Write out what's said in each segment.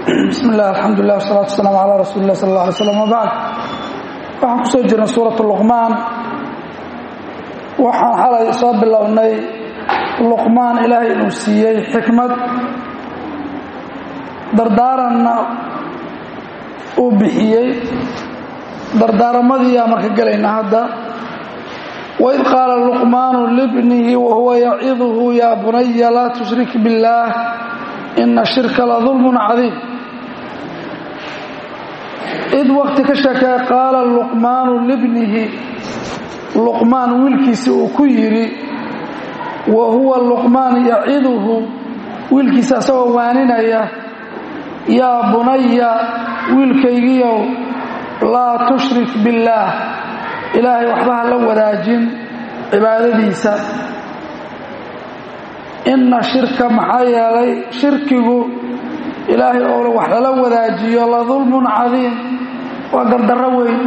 bismi illah alxamdulilah wasalatu wasalaamu calaa rasuuli lah sal alla alay slam wabacd waxaan ku soo jirnay suuratu luqmaan waxaan xalay soo bilownay luqmaan ilaahay inuu siiyey xikmad dardaaranna uu bixiyey dardaaramadii aa marka gelayna hadda waid qaala luqmaanu libnihi wahuwa yaciduhu yaa bunaya laa tushrik biاllaah ina shirka la dulmun cadiim id waqti ka sheekee qaala luqmaanu libnihi luqmaan wiilkiisi uu ku yidhi wa huwa luqmaan yaciduhu wiilkiisa asagoo waaninaya yaa bunaya wiilkaygiyow laa tushrik biاllaah ilaahay waxba ha la wadaajin cibaadadiisa inna shirka maxaa yeelay shirkigu ilaahay oo wax lala wadaajiyo la dulmun cadiim waa gardarro weyn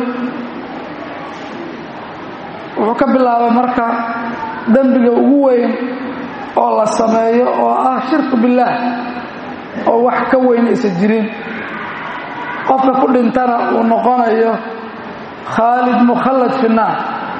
wuxuu ka bilaabay marka dembiga ugu weyn oo la sameeyo oo ah shirku billaah oo wax ka weyn aysan jirin qofka ku dhintana uu noqonayo khaalid mukhallad fi naar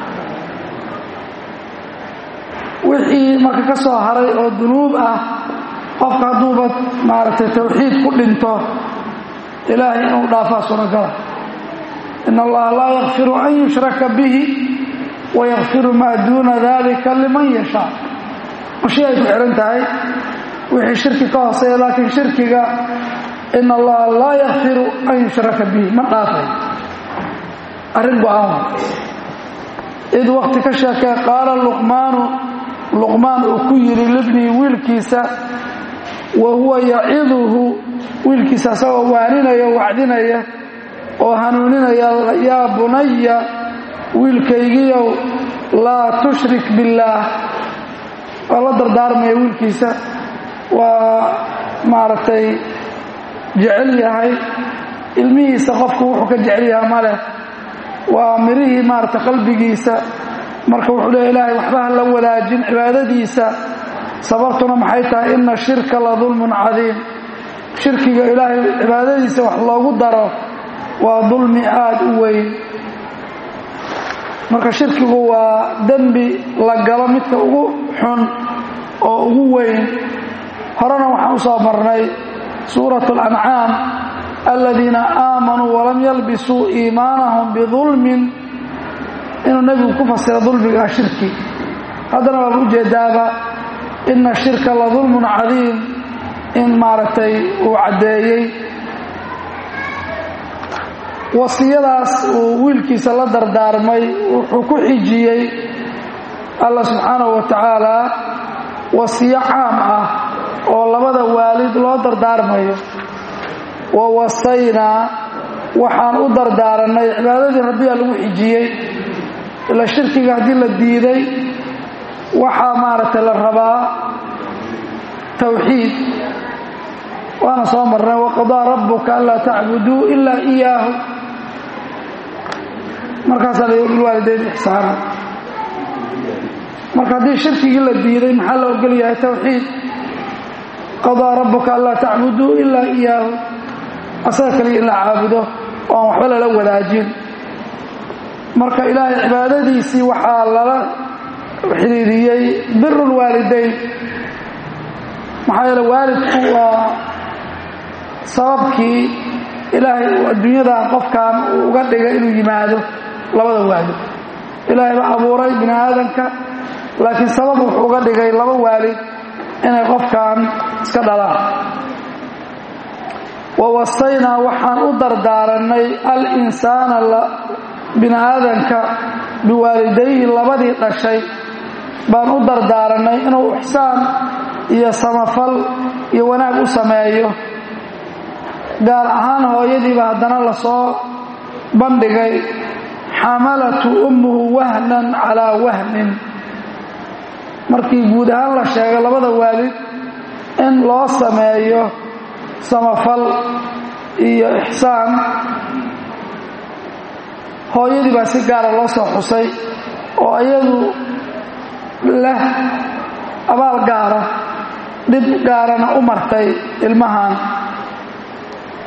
wixii marka ka soo haray oo dunuub ah qofka hadduuba maaragtay tawxiid ku dhinto ilaahay inuu dhaafaa suuragala in allaha laa yakfiru an yushraka bihi wayakfiru maa duuna dalika liman yashaa mashi ay ku xihan tahay wixii shirki ka hooseeya laakiin shirkiga in allaha laa yakfiru an yushraka bihi ma dhaafay arrin go-aan id wakti ka sheekee qaala luqmaanu luqmaan uu ku yidhi libnii wiilkiisa wa huwa yaciduhu wiilkiisa asagoo waaninaya wacdinaya oo hanuuninaya yaa bunaya wiilkaygiyow laa tushrik billaah waa la dardaarmaya wiilkiisa waa maaragtay jecel yahay ilmihiisa qofku wuxuu ka jecel yahay maleh waa mirihii maaragtay qalbigiisa marka wuxuu leeya ilaahay waxba ha la wadaajin cibaadadiisa sababtuna maxay tahay ina shirka la dulmun cadiim shirkiga ilaahay cibaadadiisa wax loogu daro waa dulmi aada u weyn marka shirkigu waa dembi la galo midka ugu xun oo ugu weyn horena waxaan u soo marnay suurat اlancaam aladiina aamanuu walam yalbisuu iimaanahum bidulmin inuu nebigu ku fasira dulmigaa shirki haddana waaba ujeedaaba ina shirka la dulmun cadiim in maaragtay uu caddeeyey wasiyadaas uu wiilkiisa la dardaarmay wuxuu ku xijiyey allah subxaanahu wa tacaala wasiyo caam ah oo labada waalid loo dardaarmayo wa wasaynaa waxaan u dardaaranay cibaadadii rabbiyaa lagu xijiyey ila shirkiga haddii la diiday waxaa maaragtay la rabaa tawxiid waana soo marnay waqadaa rabbuka anlaa tacbuduu ilaa iyaahu markaasaa la bilwaalidayn ixsaana marka haddii shirkigii la diiday maxaa la ogol yahay tawxiid qadaa rabbuka anlaa tacbuduu ilaa iyaahu asaga kaliya in la caabudo oo aan waxba lala wadaajin marka ilaahay cibaadadiisii waxaa lala xidhiiriyey biru lwaalidayn maxaa yeele waalidku waa sababkii ilaahay uu adduunyadan qofkan uu uga dhigay inuu yimaado labada waalid ilaahay baa abuuray bini aadamka laakiin sabab wuxuu uga dhigay laba waalid inay qofkan iska dhalaan wa wasaynaa waxaan u dardaaranay al-insaana bini aadanka biwaalidayhi labadii dhashay baan u dardaaranay inuu ixsaan iyo samafal iyo wanaag u sameeyo gaar ahaan hooyadiiba haddana lasoo bandhigay xamalatu ummuhu wahnan calaa wahnin markii guud ahaan la sheegay labada waalid in loo sameeyo samafal iyo ixsaan hooyadii baa si gaara loo soo xusay oo iyadu leh abaal gaara dhib gaarana u martay ilmahan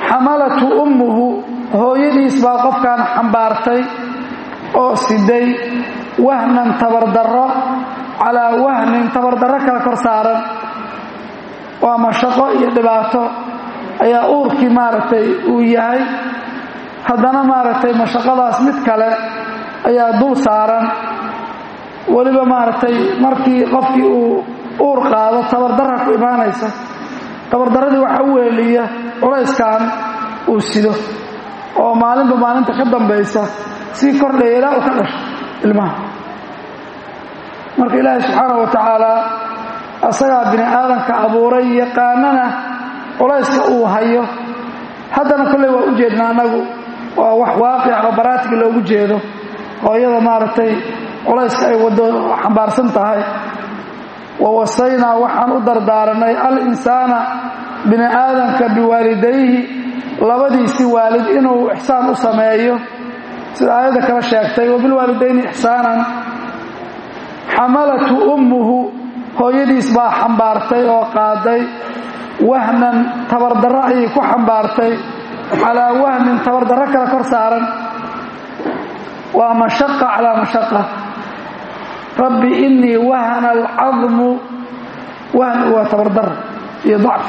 xamalatu ummuhu hooyadiis baa qofkan xambaartay oo siday wahnan tabardarro calaa wahnin tabardarro kala kor saaran waa mashaqo iyo dhibaato ayaa uurkii maaragtay uu yahay haddana maaragtay mashaqadaas mid kale ayaa dul saaran weliba maaragtay markii qofkii uu uur qaado tabardarra ku imaanaysa tabardarradii waxaa u weeliya culayskan uu sido oo maalinba maalinta ka dambaysa sii kordhaya ilaa uu ka dhasho ilmaha marka ilaahay subxaana wa tacaala asagaa bini aadamka abuuray yaqaanana culayska uu hayo haddana kolley waa u jeedna annagu waa wax waaqic oo baraatiga loogu jeedo hooyada maaragtay culayska ay waddo xambaarsan tahay wa wasaynaa waxaan u dardaaranay al-insaana bini aadamka biwaalidayhi labadiisii waalid inuu ixsaan u sameeyo sida aayadda kala sheegtay wabilwaalidayni ixsaanan xamalatu ummuhu hooyadiis baa xambaartay oo qaaday wahnan tabardarro ayay ku xambaartay calaa wahnin tabardarro kale kor saaran waa mashaqa calaa mashaqa rabbi innii wahana alcadmu wahn waa tabardar iyo dacf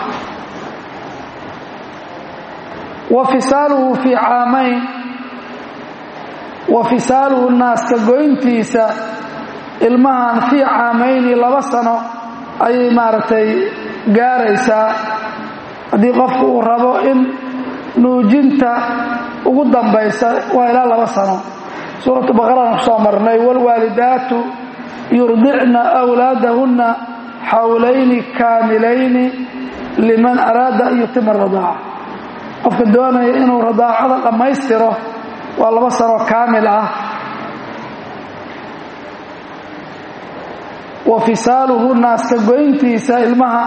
wa fisaaluhu fii caamayn wa fisaaluhu naaska goyntiisa ilmahan fii caamayni laba sano ayay maaragtay gaaraysaa haddii qofku uu rabo in nuujinta ugu dambaysa waa ilaa laba sano suuratu baqaraan ku soo marnay waalwaalidaatu yurdicna wlaadahunna xawlayni kaamilayni liman araada an yutima radaaca qofka doonaya inuu radaacada dhammaystiro waa laba sanoo kaamil ah wa fisaaluhu naaska goyntiisa ilmaha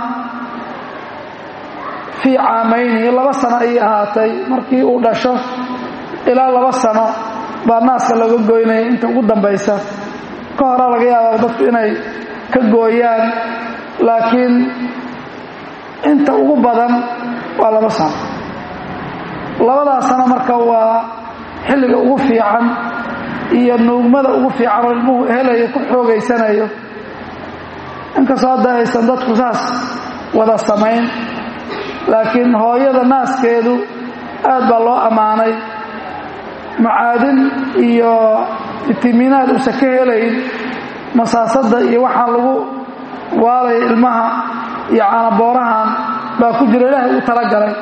fii caamayni laba sano ayay ahaatay markii uu dhasho ilaa laba sano baa naaska looga goynaya inta ugu dambaysa ka horaa laga yaabaa dadku inay ka gooyaan laakiin inta ugu badan waa laba sano labadaas sano marka waa xilliga ugu fiican iyo nuugmada ugu fiican oo ilmuhu helayo ku xoogaysanayo inkastoo hadda aysan dadku saas wada samayn laakiin hooyada naaskeedu aad baa loo ammaanay macaadin iyo fitimiinaad uusan ka helayn masaasada iyo waxaan lagu waalaya ilmaha iyo caanaboorahan baa ku jira ilaahay uu talagalay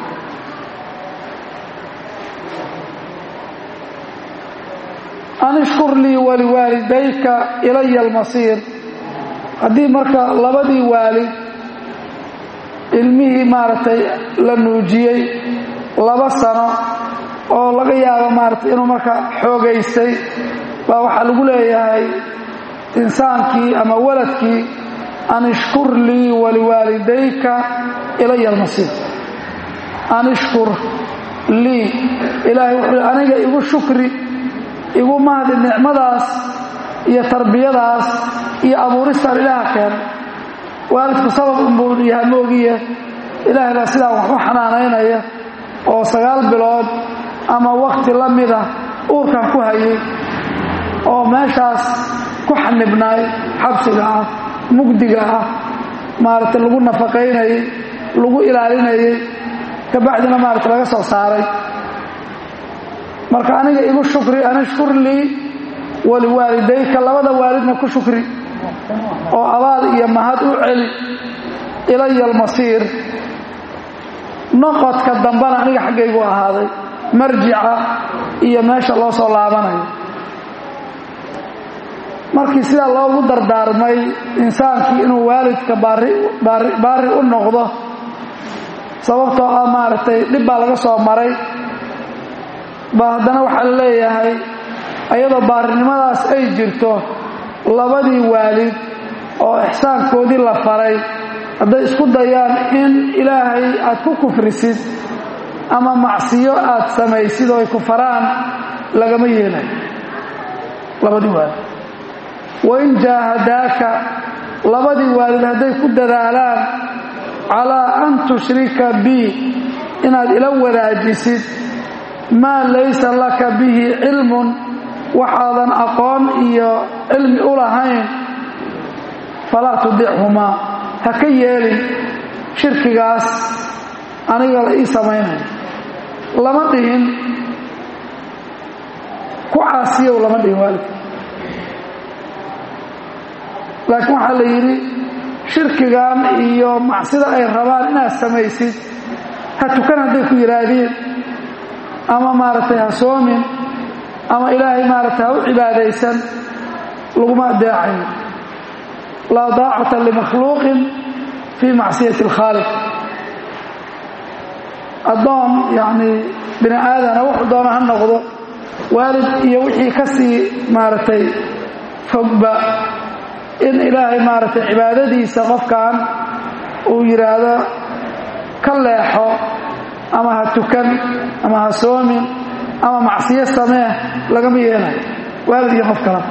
an ishkur lii waliwaalidayka ilaya almasiir haddii marka labadii waalid ilmihii maaragtay la nuujiyey laba sano oo laga yaabo maaragtay inuu marka xoogaystay baa waxaa lagu leeyahay insaankii ama waladkii an ishkur lii waliwaalidayka ilaya almasiir an ishkur lii ilaahay wuxuu aniga igu shukri igu mahdi nicmadaas iyo tarbiyadaas iyo abuuristaan ilaaha keenay waalidku sabab unbuu yahay moogiye ilaahay baa sidaa wax u xanaanaynaya oo sagaal bilood ama wakhti la mida uurkan ku hayay oo meeshaas ku xanibnaay xabsiga ah mugdiga ah maaragtay lagu nafaqaynayey lagu ilaalinayey kabacdina maaragta laga soo saaray marka aniga igu shukri an ishkur lii waliwaalidayka labada waalidna ku shukri oo abaal iyo mahad u celi ilaya almasiir noqodka dambana aniga xaggaygu ahaaday marjica iyo meesha loo soo laabanayo markii sidaa loogu dardaarmay insaankii inuu waalidka baari u noqdo sababtoo ah maaragtay dhib baa laga soo maray ba haddana waxaa la leeyahay ayadoo baarinimadaas ay jirto labadii waalid oo ixsaankoodii la faray hadday isku dayaan in ilaahay aad ku kufrisid ama macsiyo aad samaysid oo ay ku faraan lagama yeelayo labadii waalid wain jaahadaaka labadii waalid hadday ku dadaalaan calaa an tushrika bi inaad ila wadaajisid maa laysa laka bihi cilmun waxaadan aqoon iyo cilmi u lahayn falaa tudichumaa ha ka yeelin shirkigaas aniga la ii samaynayo lama dhihin ku caasiyow lama dhihin waalidka laakiin waxaa la yidhi shirkigan iyo macsida ay rabaan inaad samaysid ha tukan hadday ku yidhaahdeen ama maaragtay ha soomin ama ilaahay maaragtay ha u cibaadaysan laguma adeecayo laa daacata limakhluuqin fii macsiyati alkhaaliq addoon yacnii bini aadana wuxuu doona ha noqdo waalid iyo wixii ka sii maaragtay fogba in ilaahay maaragtay cibaadadiisa qofkan uu yidhaahdo ka leexo ama ha tukan ama ha soomin ama macsiyo samee lagama yeelayo waalid iyo qof kala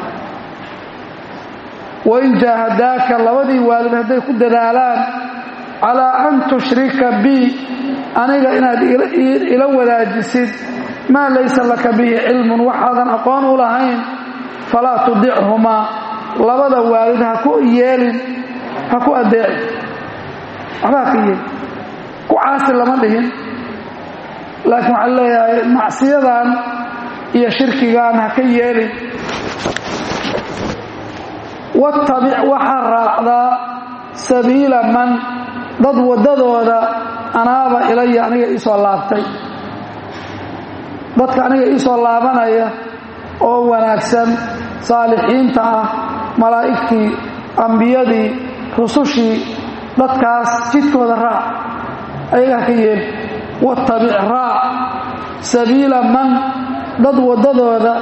wain jaahadaaka labadii waalid hadday ku dadaalaan calaa an tushrika bi aniga inaad ila wadaajisid maa laysa laka bihi cilmun waxaadan aqoon u lahayn falaa tudichumaa labada waalid ha ku yeelin ha ku adeeci waxbaa ka yeelin ku caasi lama dhihin laakiin waxaa leeyahay macsiyadan iyo shirkigan ha ka yeelin wattabic waxaa raacdaa sabiila man dad waddadooda anaaba ilaya aniga iisoo laabtay dadka aniga iisoo laabanaya oo wanaagsan saalixiinta ah malaa'igtii ambiyadii rusushii dadkaas jidkooda raac ayaga ha ka yeeli wattabic raac sabiila man dad waddadooda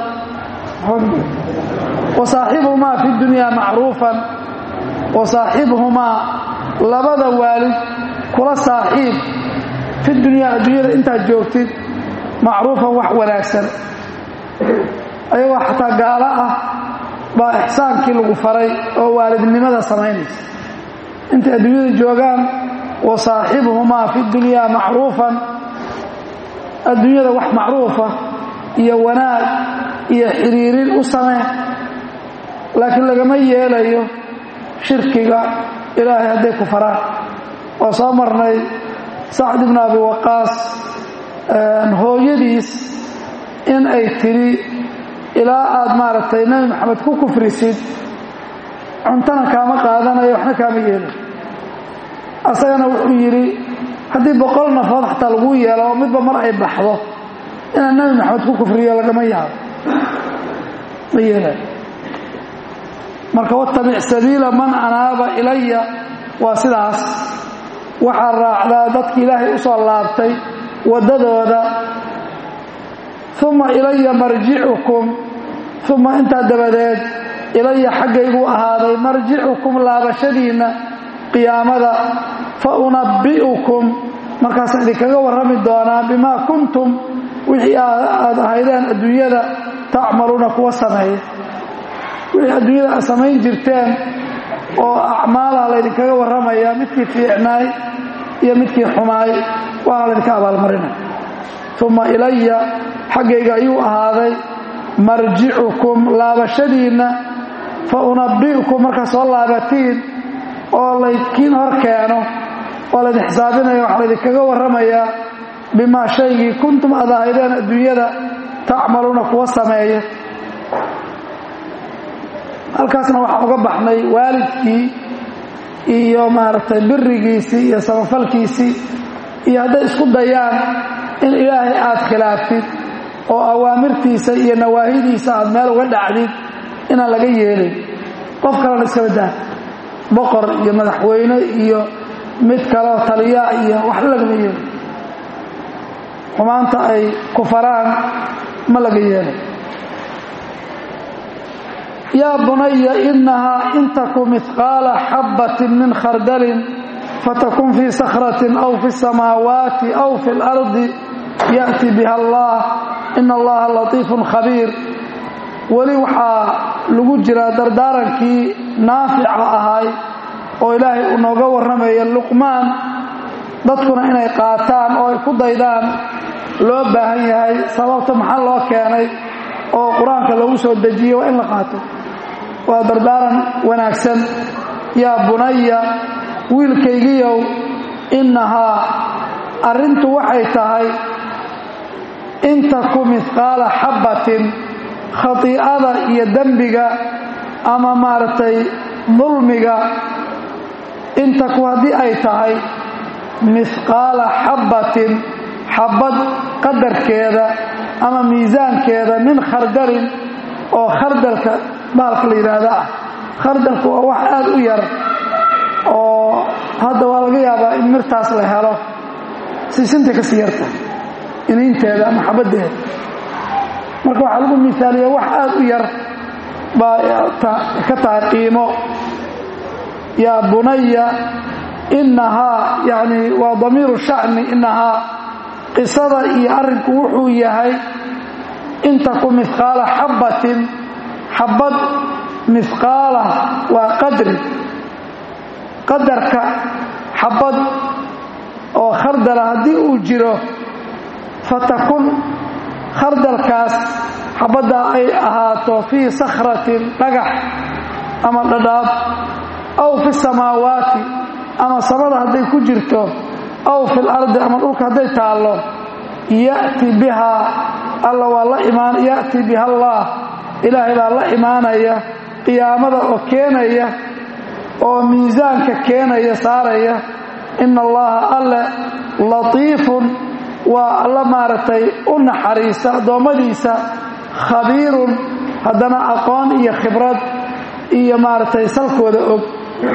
wasaaxibhumaa fi dunyaa macruufan wasaaxibhumaa labada waalid kula saaxiib fi dunyaa adduunyada intaad joogtid macruufan wax wanaagsan ayagoo xataa gaalo ah baa ixsaankii lagu faray oo waalidnimada samaynaysa intay adduunyada joogaan wasaaxibhumaa fi dunyaa macruufan adduunyada wax macruufa iyo wanaag iyo xiriirin u samee laakiin lagama yeelayo shirkiga ilaahay hadday ku faraan oo soo marnay sacd ibnu abi waqaas hooyadiis in ay tidhi ilaa aad maaragtay nebi maxamed ku kufrisid cuntana kaama qaadanayo waxna kaama yeelayo asagana wuxuu yidhi haddii boqol nafood xataa lagu yeelo oo midba mar ay baxdo inaan nebi maxamed ku kufriyo lagama yaabo ma yeelayo marka wattabic sabiila man anaaba ilaya waa sidaas waxaa raacdaa dadki ilaahay u soo laabtay waddadooda uma ilaya marjicukum uma intaa dabadeed ilaya xaggayguu ahaaday marjicukum laabashadiinna qiyaamada fa unabbi'ukum markaasaan idinkaga warrami doonaa bimaa kuntum wixii aad ahaydeen adduunyada tacmaluuna kuwa sameeya wixii adduunyada aad samayn jirteen oo acmaalaha laydinkaga warramaya midkii fiicnaay iyo midkii xumaay waana laydinka abaalmarinaya uma ilaya xaggayga ayuu ahaaday marjicukum laabashadiinna fa unabbi'ukum markaa soo laabatiin oo laydkiin hor keeno oo laydin xisaabinaya waxaa laydinkaga warramayaa bimaa shaygii kuntum aad ahaydeen adduunyada tacmaluuna kuwa sameeya halkaasna waxaan uga baxnay waalidkii iyo maaragtay birigiisii iyo samafalkiisii iyo hadday isku dayaan in ilaahay aad khilaaftid oo awaamirtiisa iyo nawaahidiisa aad meel uga dhacdid inaan laga yeelin qof kalena iska badaa boqor iyo madaxweyne iyo mid kaleo taliya iyo waxba lagama yeelin xumaanta ay ku faraan ma laga yeelay yaa bunaya inahaa in taku mihqaala xabbatin min khardalin fatakun fii sakratin aw fi samaawaati aw fi اlardi ya'ti biha allah ina allaha latiifun khabiir weli waxaa lagu jiraa dardaarankii naafica ahay oo ilaahay uu nooga warramaya luqmaan dadkuna inay qaataan oo ay ku daydaan loo baahan yahay sababta maxaa loo keenay oo qur-aanka lagu soo dejiye waa in la qaato waa dardaaran wanaagsan yaa bunaya wiilkaygiyow innahaa arrintu waxay tahay in taku midqaala xabbatin khatiicada iyo dembiga ama maaragtay dulmiga in taku haddii ay tahay mihqaala xabbatin xabbad qadarkeeda ama miisaankeeda min khardalin oo khardalka baalka la yidhaahda ah khardalku waa wax aada u yar oo hadda waa laga yaabaa in mirtaas la helo siisintay kasii yarta iniinteeda ama xabaddeeda marka waxaa lagu misaaliya wax aada u yar baa ka tahay qiimo yaa bunaya innahaa yani waa damiiru shacni innahaa qisada iyo arrinku wuxuu yahay in taku mihqaala xabbatin xabbad mihqaala waa qadri qadarka xabbad oo khardala haddii uu jiro fatakun khardalkaas xabbaddaa ay ahaato fii sakhratin dhagax ama dhadhaab aw fi samaawaati ama samada hadday ku jirto aw fi lardi ama dhulka hadday taallo ya'ti bihaa alla waa la imaan ya'ti biha allah ilaahay baa la imaanaya qiyaamada oo keenaya oo miisaanka keenaya saaraya ina allaha alle latiifun waa alla maaragtay u naxariisa addoommadiisa khabiirun haddana aqoon iyo khibrad iyo maaragtay salkooda og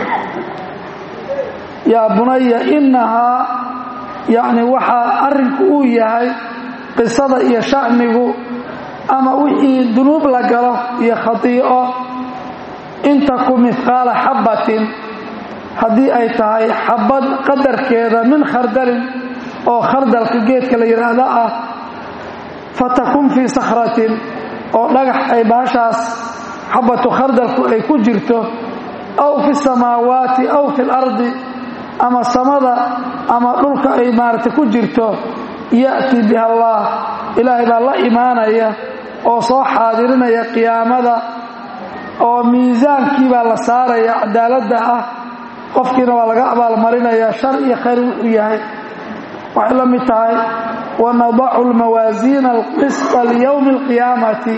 yaa bunaya innahaa yacni waxaa arrinku uu yahay qisada iyo shacnigu ama wixii dunuub la galo iyo khatii'o in taku mihqaala xabbatin haddii ay tahay xabbad qadarkeeda min khardalin oo khardalka geedka la yidhaahdo ah fatakun fii sakhratin oo dhagax ay baashaas xabbatu khardalku ay ku jirto aw fi samaawaati aw fi lardi ama samada ama dhulka ay maaragtay ku jirto ya'ti biha allah ilaahay baa la imaanaya oo soo xaadirinaya qiyaamada oo miisaankii baa la saaraya cadaaladda ah qofkiina waa laga abaalmarinaya shar iyo khayr wuxuu yahay waxay la mid tahay wanadacu lmawaasiina alqisطa liyowmi alqiyaamati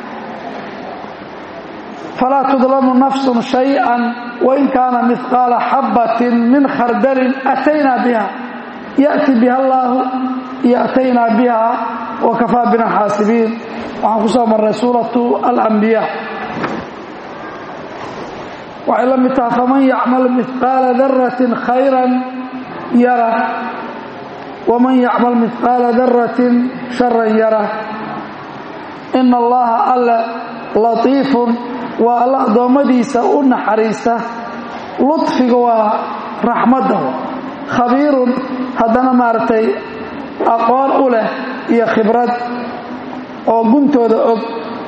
falaa tudlamu nafsun shayئa wain kaana mihqaala xabbatin min khardalin ataynaa biha ya'ti biha allaahu iyo ataynaa biha wakafaa bina xaasibiin waxaan ku soo marnay suuratu alambiya waxay la mid tahay faman yacmal mihqaala daratin khayran yara waman yacmal mihqaala daratin sharan yara ina allaha alle latiifun waa alla addoommadiisa u naxariista ludfiga waa raxmadda khabiirun haddana maaragtay aqoon u leh iyo khibrad oo guntooda og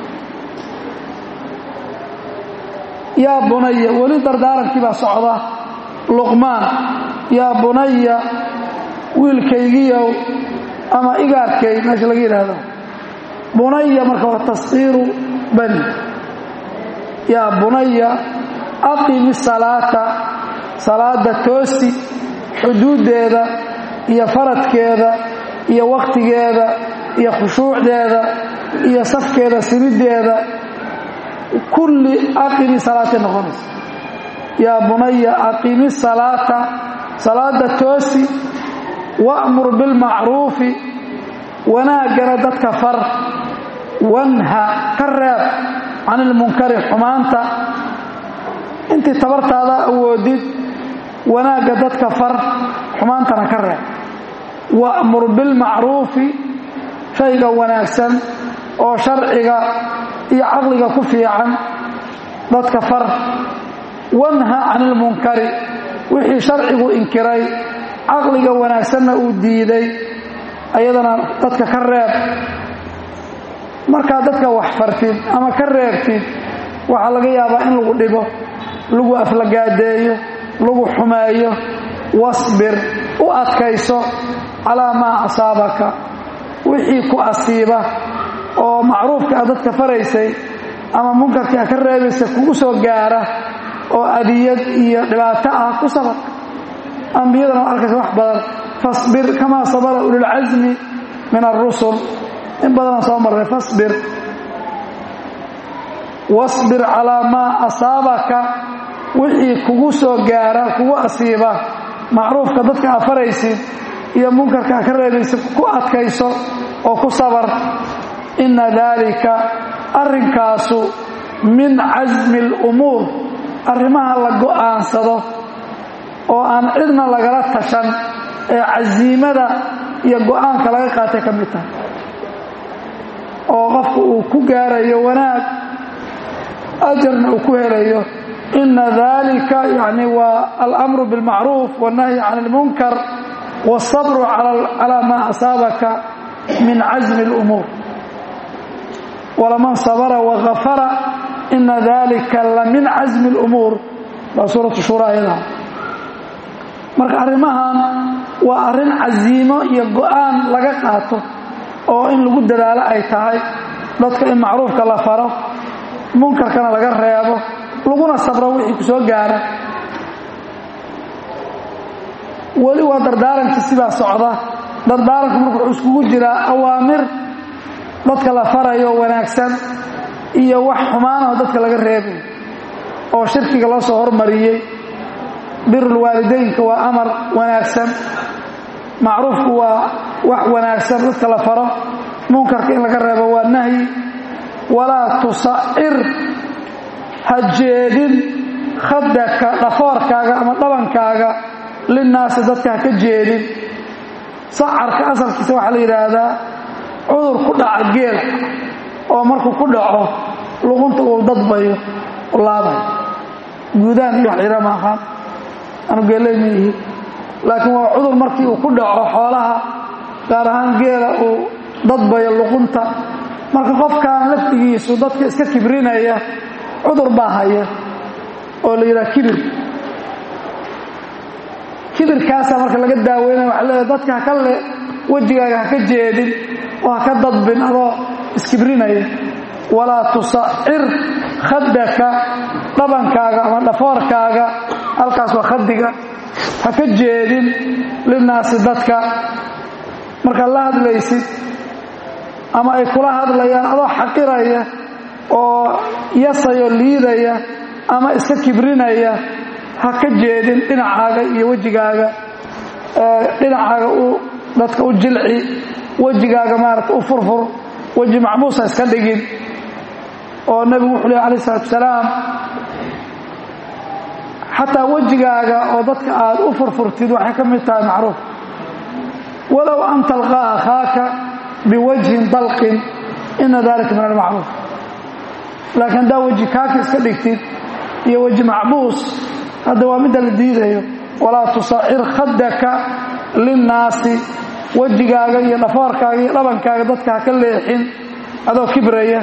yaa bunaya weli dardaarankii baa socda luqmaan yaa bunaya wiilkaygiyow ama igaarkay meesha laga yidhaahdo bunaya marka waa taskiiru bani yaa bunaya aqimi salaata salaada toosi xuduuddeeda iyo faradkeeda iyo wakhtigeeda iyo khushuucdeeda iyo safkeeda simiddeeda kulli aqimi salaatay noqonaysa yaa bunaya aqimi salaata salaada toosi wa'mur bilmacruufi wanaaggana dadka far wanha ka reeb can ilmunkari xumaanta intii tabartaada awoodid wanaagga dadka far xumaantana ka reeb wa'mur bilmacruufi shayga wanaagsan oo sharciga iyo caqliga ku fiican dadka far wanha can ilmunkari wixii sharcigu inkiray caqliga wanaagsanna uu diiday ayadana dadka ka reeb markaa dadka wax fartid ama ka reebtid waxaa laga yaabaa in lagu dhibo lagu aflagaadeeyo lagu xumeeyo wasbir u adkayso calaa maa asaabaka wixii ku asiiba oo macruufka a dadka faraysay ama munkarkii a ka reebaysa kugu soo gaara oo adiyad iyo dhibaato ah ku sabar ambiyadana waa arkaysa wax badan fasbir kamaa sabara ululcasmi min alrusul in badanaan soo marray fasbir wasbir calaa maa asaabaka wixii kugu soo gaara kugu asiiba macruufka dadka a faraysid iyo munkarka a ka reebaysid ku adkayso oo ku sabar inna daalika arrinkaasu min casmi alumuur arrimaha la go'aansado oo aan cidna lagala tashan ee casiimada iyo go'aanka laga qaatay ka mid tahay oo qofku uu ku gaarayo wanaag ajarna uu ku helayo ina dalika yani waa alamru bilmacruuf wannahyi can ilmunkar wاsabru calaa maa asaabaka min casmi اlumuur walaman sabra wagafara ina dalika la min casmi اlumuur baa suuratu shura ayadaha marka arrimahan waa arrin casiimo iyo go'aan laga qaato oo in lagu dadaalo ay tahay dadka in macruufka la faro munkarkana laga reebo laguna sabro wixii ku soo gaara weli waa dardaarankii sidaa socda dardaaranku marka wuxuu iskugu jiraa awaamir dadka la farayo wanaagsan iyo wax xumaanaho dadka laga reebay oo shirkiga loo soo hormariyey birulwaalidaynka waa amar wanaagsan macruufku waa wax wanaagsan dadka la faro munkarka in laga reebo waa nahyi walaa tusacir ha jeedin khadaka dhafoorkaaga ama dhabankaaga linnaasi dadka ha ka jeedin sacarka asalkiisa waxaa la yidhaahdaa cudur ku dhaca geela oo markuu ku dhaco luqunta uu dadbayo laabayo guudaan iyo wax layidhaha ma aqaan anu geeley ma ihi laakiin waa cudur markii uu ku dhaco xoolaha gaar ahaan geela uu dadbayo luqunta marka qofkan laftigiisu dadka iska kibrinaya cudur baa haya oo la yidhaha kibir kibirkaasaa marka laga daaweynaya waxa leedahay dadka haka le wejigaaga ha ka jeedin oo ha ka dadbin adoo iskibrinaya walaa tusacir khadaka dhabankaaga ama dhafoorkaaga halkaas waa khadiga ha ka jeedin linnaasi dadka markaad la hadlaysid ama ay kula hadlayaan adoo xaqiraya oo yasayoo liidaya ama iska kibrinaya ha ka jeedin dhinacaaga iyo wejigaaga dhinacaaga u dadka u jilci wejigaaga maarata u furfur weji macmuusa iska dhigin oo nebigu wuxuu leh alayh isalaatu wasalaam xataa wejigaaga oo dadka aad u furfurtid waxay ka mid tahay macruuf walow an talqaa akhaaka biwajhin dalqin ina dalika min almacruuf laakiin haddaa weji kaaka iska dhigtid iyo weji macbuus hadda waa midda la diidayo walaa tusacir khadaka linnaasi wejigaaga iyo dhafoorkaaga iyo dhabankaaga dadka ha ka leexin adoo kibraya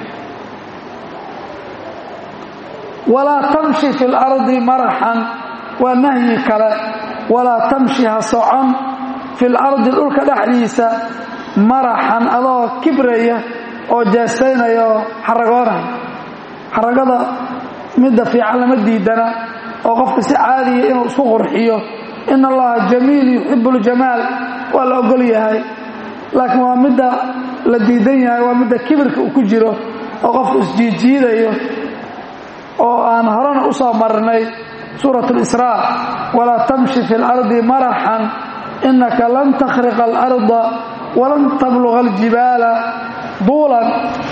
walaa tamshi fi lardi maraxan waa nahyi kale walaa tamshi ha socon fi lardi dhulka dhexdiisa maraxan adoo kibraya oo jeestaynaya oo xaragoonaya xaragada midda fiican lama diidana oo qofka si caadiya inuu isku qurxiyo in allaha jamiil yuxibu ljamaal waa la ogol yahay laakiin waa midda la diidan yahay waa midda kibirka uu ku jiro oo qofku isjiidjiidayo oo aan horena u soo marnay suurat اlisraa walaa tamshi fi اlardi maraxan inaka lan takhriqa اlarda walan tabluga aljibaala duulan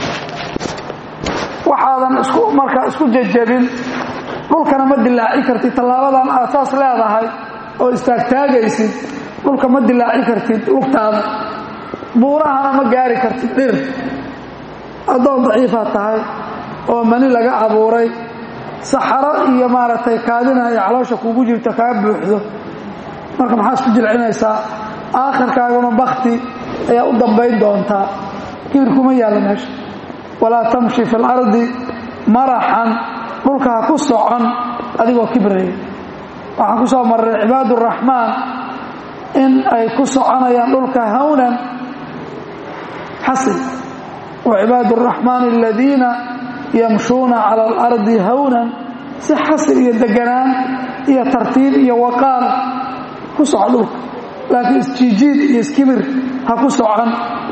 waxaadan isku markaa isku jejabin dhulkana ma dilaaci kartid tallaabadan aad saas leedahay oo istaagtaagaysid dhulka ma dilaaci kartid lugtaada buurahana ma gaari kartid dhir addoon daciifaad tahay oo mani laga abuuray saxaro iyo maaragtay kaadina ay caloosha kugu jirto kaga buuxdo marka maxaa isku jilcinaysaa aakhirkaaguna bakti ayaa u dambayn doontaa kibirkuma yaallo meesha walaa tamshi fi lardi maraxan dhulka ha ku socon adigoo kibraya waxaan ku soo marray cibaad uraxmaan in ay ku soconayaan dhulka hawnan xasil wa cibaad araxmaani aladiina yamshuuna cala alardi hawnan si xasil iyo deganaan iyo tartiib iyo waqaar ku soco dhulka laakiin isjiijiid iyo iskibir ha ku socon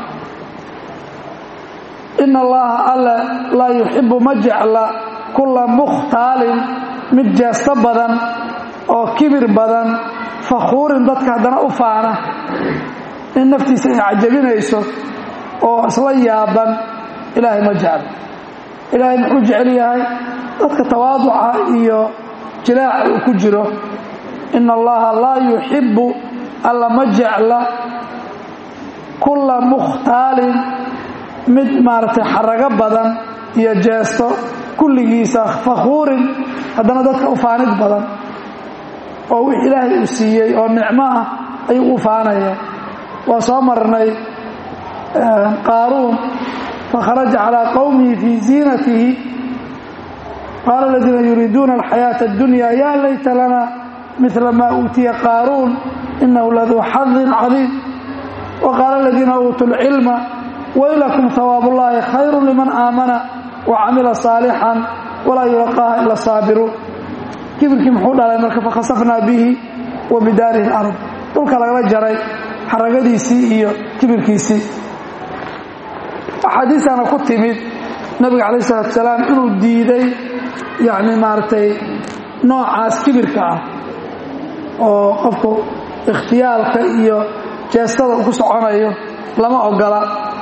ina allaha alla laa yuxibu ma jecla kulla mukhtaalin mid jeesto badan oo kibir badan fakhuurin dadka haddana u faana in naftiisa ay cajabinayso oo isla yaaban ilaahay ma jeclo ilaahay muxuu jecel yahay dadka tawaaduca iyo jilaaca uu ku jiro ina allaha laa yuxibu alla ma jecla kulla mukhtaalin mid maaragtay xarago badan iyo jeesto kulligiisa fakhuurin haddana dadka u faanid badan oo wix ilaahay uu siiyey oo nicmo ah ayuu u faanaya waa soo marnay qaaruun fakharaja calaa qowmihi fii ziinatihi qaala aladiina yuriiduuna alxayaata addunya yaa layta lana mila maa uutiya qaaruun inahu laduu xadin cadiim wa qaala aladiina uutuu lcilma waylakum hawaab ullaahi khayru liman aamana wa camila saalixan walaa yulaqaaha ila saabiruun kibirkii muxuu dhalay marka fakhasafnaa bihi wa bidaarihi alard dhulka lagala jaray xaragadiisii iyo kibirkiisii axaadiistaana ku timid nabiga calayh isalaatu salaam inuu diiday yacni maaragtay noocaas kibirka ah oo qofku ikhtiyaalka iyo jeestada uu ku soconayo lama ogola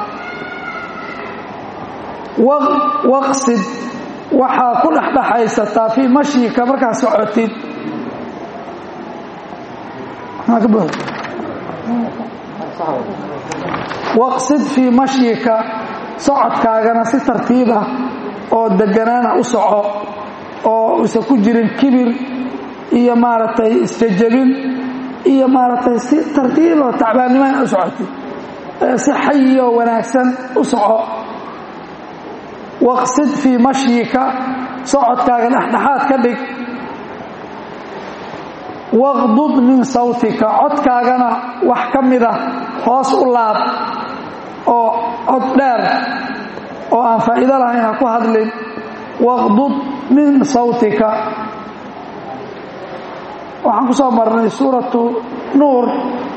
waqsid waxaa ku dhexdhexaysataa fii mashyika markaad socotid waqsid fii mashyika socodkaagana si tartiib ah oo deganaana u soco oo usan ku jirin kibir iyo maaragtay isjajabin iyo maaragtay si tartiiboo tacbaannimana u socotid si xayi oo wanaagsan u soco waqsid fii mashyika socodkaaga dhexdhexaad ka dhig waqdud min sawtika codkaagana wax ka mida hoos u laab oo cod dheer oo aan faa'iido lahayn ha ku hadlin waqdud min sawtika waxaan ku soo marnay suuratu nuur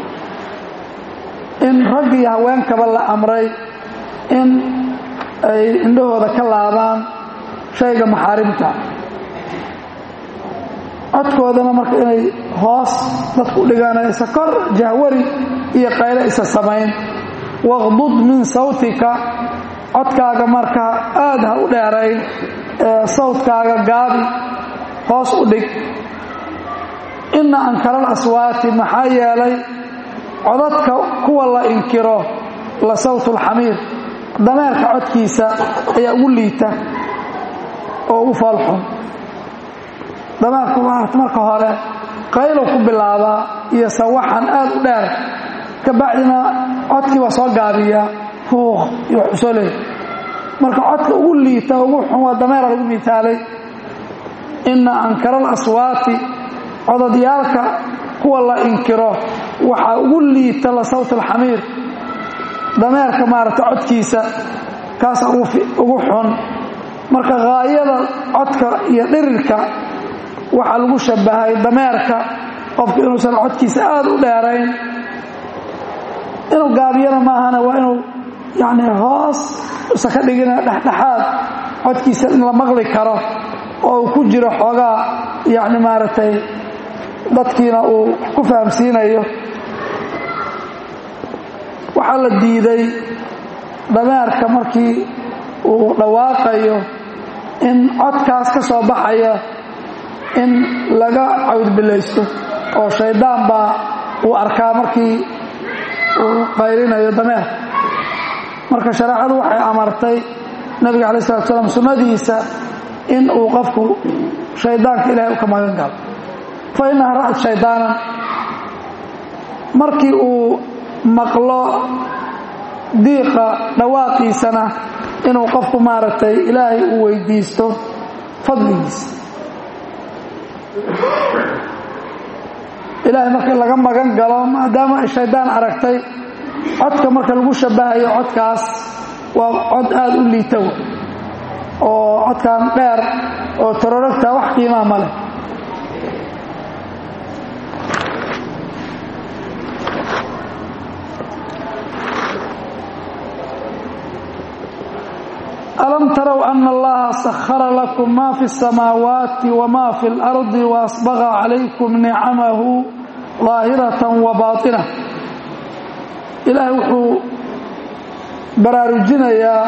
in rag iyo haweenkaba la amray in ay indhahooda ka laabaan shayga maxaarimta codkoodana marka inay hoos dadku dhigaan isa kor jahwari iyo qayle isa samayn waqdud min sawtika codkaaga marka aad ha u dheerayn ee sawtkaaga gaabi hoos u dhig inna ankara alaswaati maxaa yeelay codadka kuwa la inkiro la sawtulxamiir dameerka codkiisa ayaa ugu liita oo ugu foolxun dameerku marka hore qaylow ku bilaabaa iyo sawaxan aad u dheer ka bacdina codkii waa soo gaabiyaa fuuq iyo xusoley marka codka ugu liita ugu xun waa dameera lagu mitaalay inna ankara alaswaati codadyaalka kuwa la inkiro waxaa ugu liita la sawt alxamiir dameerka maaragta codkiisa kaasa ugu xun marka haayada codka iyo dhirirka waxaa lagu shabahay dameerka qofku inuusan codkiisa aad u dheerayn inuu gaabiyana maahana waa inuu yani hoos usan ka dhigina dhexdhexaad codkiisa in la maqli karo oo uu ku jiro xoogaa yani maaragtay dadkiina uu ku fahamsiinayo waxaa la diiday dameerka markii uu dhawaaqayo in codkaas ka soo baxaya in laga cawdbilaysto oo shaydaan baa uu arkaa markii uu qaylinayo dameerka marka shareecadu waxay amartay nabiga calayi salatu salaam sunnadiisa in uu qofku shaydaanka ilahay u ka magan galo fa innaha ra'at shaydaanan markii uu maqlo diiqa dhawaaqiisana inuu qofku maaragtay ilaahay uu weydiisto fadligiisa ilaahay marka laga magan galo maadaama ay shaydaan aragtay codka marka lagu shabahayo codkaas waa cod aada u liita oo codkan dheer oo tororogta wax qiimaa ma leh alam tarow ana allaha sahara lakum ma fi الsamaawaati wma fi اlardi waasbaga calaykum nicamahu daahiratan wa baaطina ilaahay wuxuu baraarujinayaa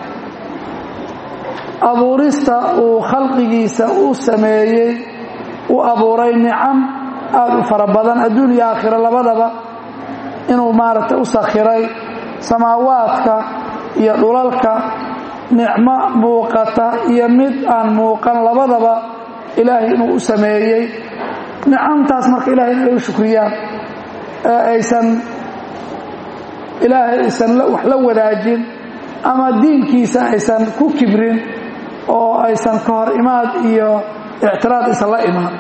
abuurista uu khalqigiisa u sameeyey u abuuray nicam aada u fara badan adduun iyo aakhiro labadaba inuu maaragtay u sakhiray samaawaadka iyo dhulalka nicmo muuqata iyo mid aan muuqan labadaba ilaahay inuu u sameeyey nicamtaas marka ilahay inay u shukriyaan ee aysan ilaahay aysan wax la wadaajin ama diinkiisa aysan ku kibrin oo aysan ka hor imaad iyo ictiraad aysan la imaan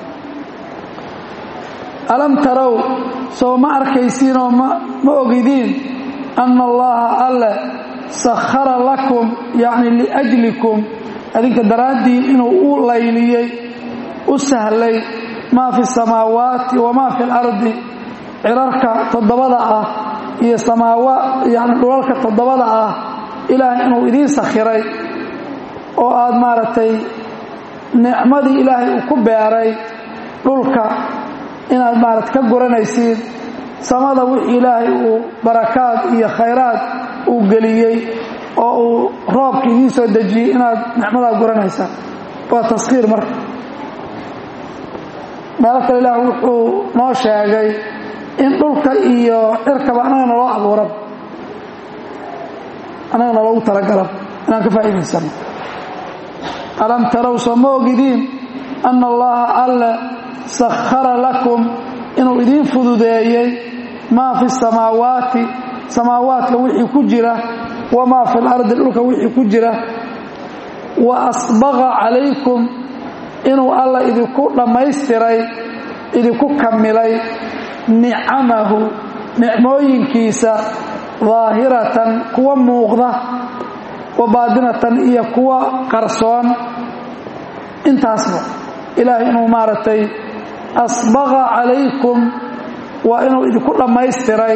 alam tarow soo ma arkaysiinoo ma ma ogidiin anna allaha alle sakhara lakum yacni liajlikum adinka daraaddiin inuu u layliyey u sahlay maa fi samaawaati wamaa fi alardi cirarka toddobada ah iyo samaawa yani dhulalka toddobada ah ilaahay inuu idiin sakhiray oo aada maaragtay nicmadii ilaahay uu ku beeray dhulka inaad maarata ka guranaysiin samada wixii ilaahay uu barakaad iyo khayraad uu geliyey oo uu roobka idiin soo dejiyey inaad nicmadaa guranaysaan waa taskhiir marka meelo kale ilaah wuxuu noo sheegay in dhulka iyo cirkaba annaga naloo abuuran annaga naloogu talagala inaan ka faa'iidaysano alam tarow soo ma ogidiin anna allaha alle sakhara lakum inuu idiin fududeeyey maa fi samaawaati samaawaadka wixii ku jira wamaa fi lardi dhulka wixii ku jira wa asbaqa calaykum inuu alla idinku dhammaystiray idinku kamilay nicamahu nicmooyinkiisa daahiratan kuwa muuqda wa baadinatan iyo kuwa qarsoon intaasba ilaahay inuu maaragtay asbaqa calaykum waa inuu idinku dhammaystiray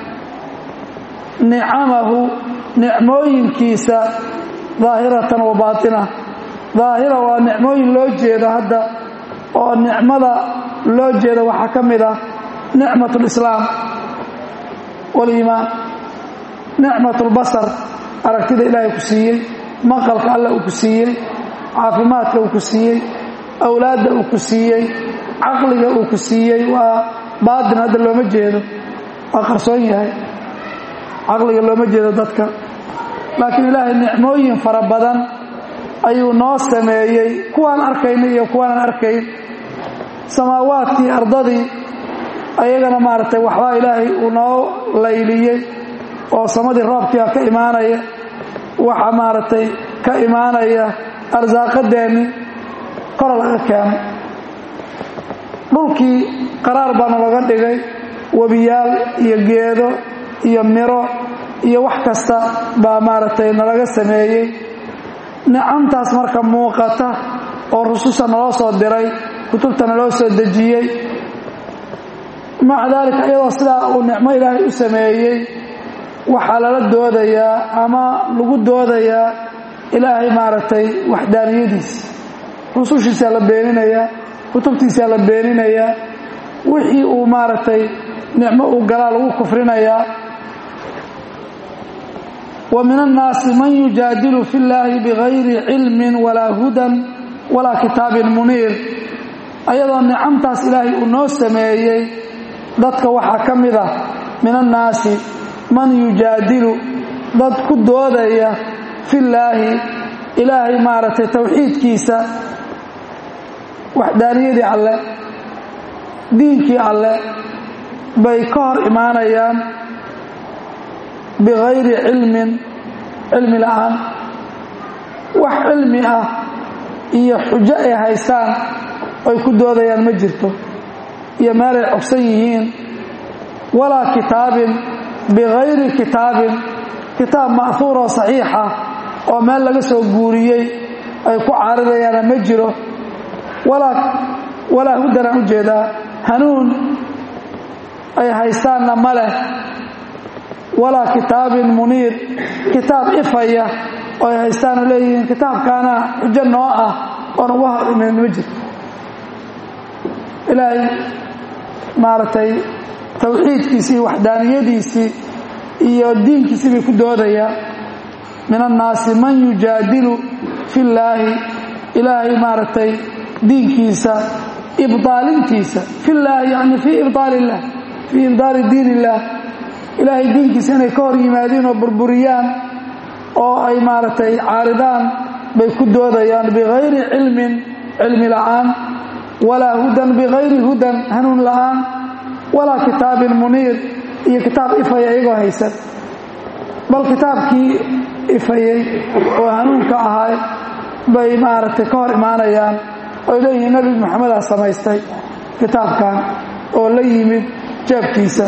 nicamahu nicmooyinkiisa daahiratan wa baatina daahira waa nicmooyin loo jeeda hadda oo nicmada loo jeeda waxaa ka mid ah nicmat lislaam waliimaan nicmat lbasar aragtida ilaahay ku siiyey maqalka alla uu ku siiyey caafimaadka uu ku siiyey awlaadda uu ku siiyey caqliga uu ku siiyey waa baatin hadda looma jeedo waa qarsoon yahay caqliga looma jeedo dadka laakiin ilaahay nicmooyin fara badan ayuu noo sameeyey kuwaan arkayna iyo kuwaanaan arkayn samaawaadkii ardadii ayagana maaragtay waxbaa ilaahay uu noo layliyey oo samadii roobkiia ka imaanaya waxa maaragtay ka imaanaya arsaaqadeenni kora laga keeno dhulkii qaraar baa nalaga dhigay webiyaal iyo geedo iyo miro iyo wax kasta baa maaragtay nalaga sameeyey nicamtaas marka muuqata oo rususha naloo soo diray kutubta naloo soo dejiyey maca daalika iyadoo sidaa uu nicmo ilaahay u sameeyey waxaa lala doodayaa ama lagu doodayaa ilaahay maaragtay waxdaaniyadiisa rusushiisaa la beeninayaa kutubtiisaa la beeninayaa wixii uu maaragtay nicmo uu galaa lagu kufrinayaa wa min annaasi man yujaadilu fi llaahi bigayri cilmin walaa hudan walaa kitaabin muniir ayadoo nicamtaas ilaahay uu noo sameeyey dadka waxaa ka mid ah min annaasi man yujaadilu dad ku doodaya fillaahi ilaahay maaragtay towxiidkiisa waxdaaniyadii alle diinkii alle bay ka hor imaanayaan bigayri cilmin cilmi la'aan wax cilmi ah iyo xujo ay haystaan oy ku doodayaan ma jirto iyo meelay cogsan yihiin walaa kitaabin bikayri kitaabin kitaab ma'huuroo saxiixa oo meel laga soo guuriyey ay ku caaridayaana ma jiro walaa hudanaan u jeedaa hanuun ay haystaanna ma leh walaa kitaabin muniir kitaab ifaya oo ay haystaanoo leeyihiin kitaabkaana xujo noo ah oon uga hor imin ma jirto ilaahay maaragtay tawxiidkiisii iyo waxdaaniyadiisii iyo diinkiisii bay ku doodayaa min annaasi man yujaadilu fi llaahi ilaahay maaragtay diinkiisa ibdaalintiisa fi llaahi yani fii ibdaal illah fii ibdaali diin illah ilaahay diinkiisa inay ka hor yimaadiin oo burburiyaan oo ay maaragtay caaridaan bay ku doodayaan bikayri cilmin cilmi la'aan walaa hudan bikayri hudan hanuun la'aan walaa kitaabin muniir iyo kitaab ifaya iyagoo haysan bal kitaabkii ifayey oo hanuunka ahay bay maaragtay ka hor imaanayaan oy leeyihiin nebi maxamedaa samaystay kitaabkan oo la yimid jaabkiisa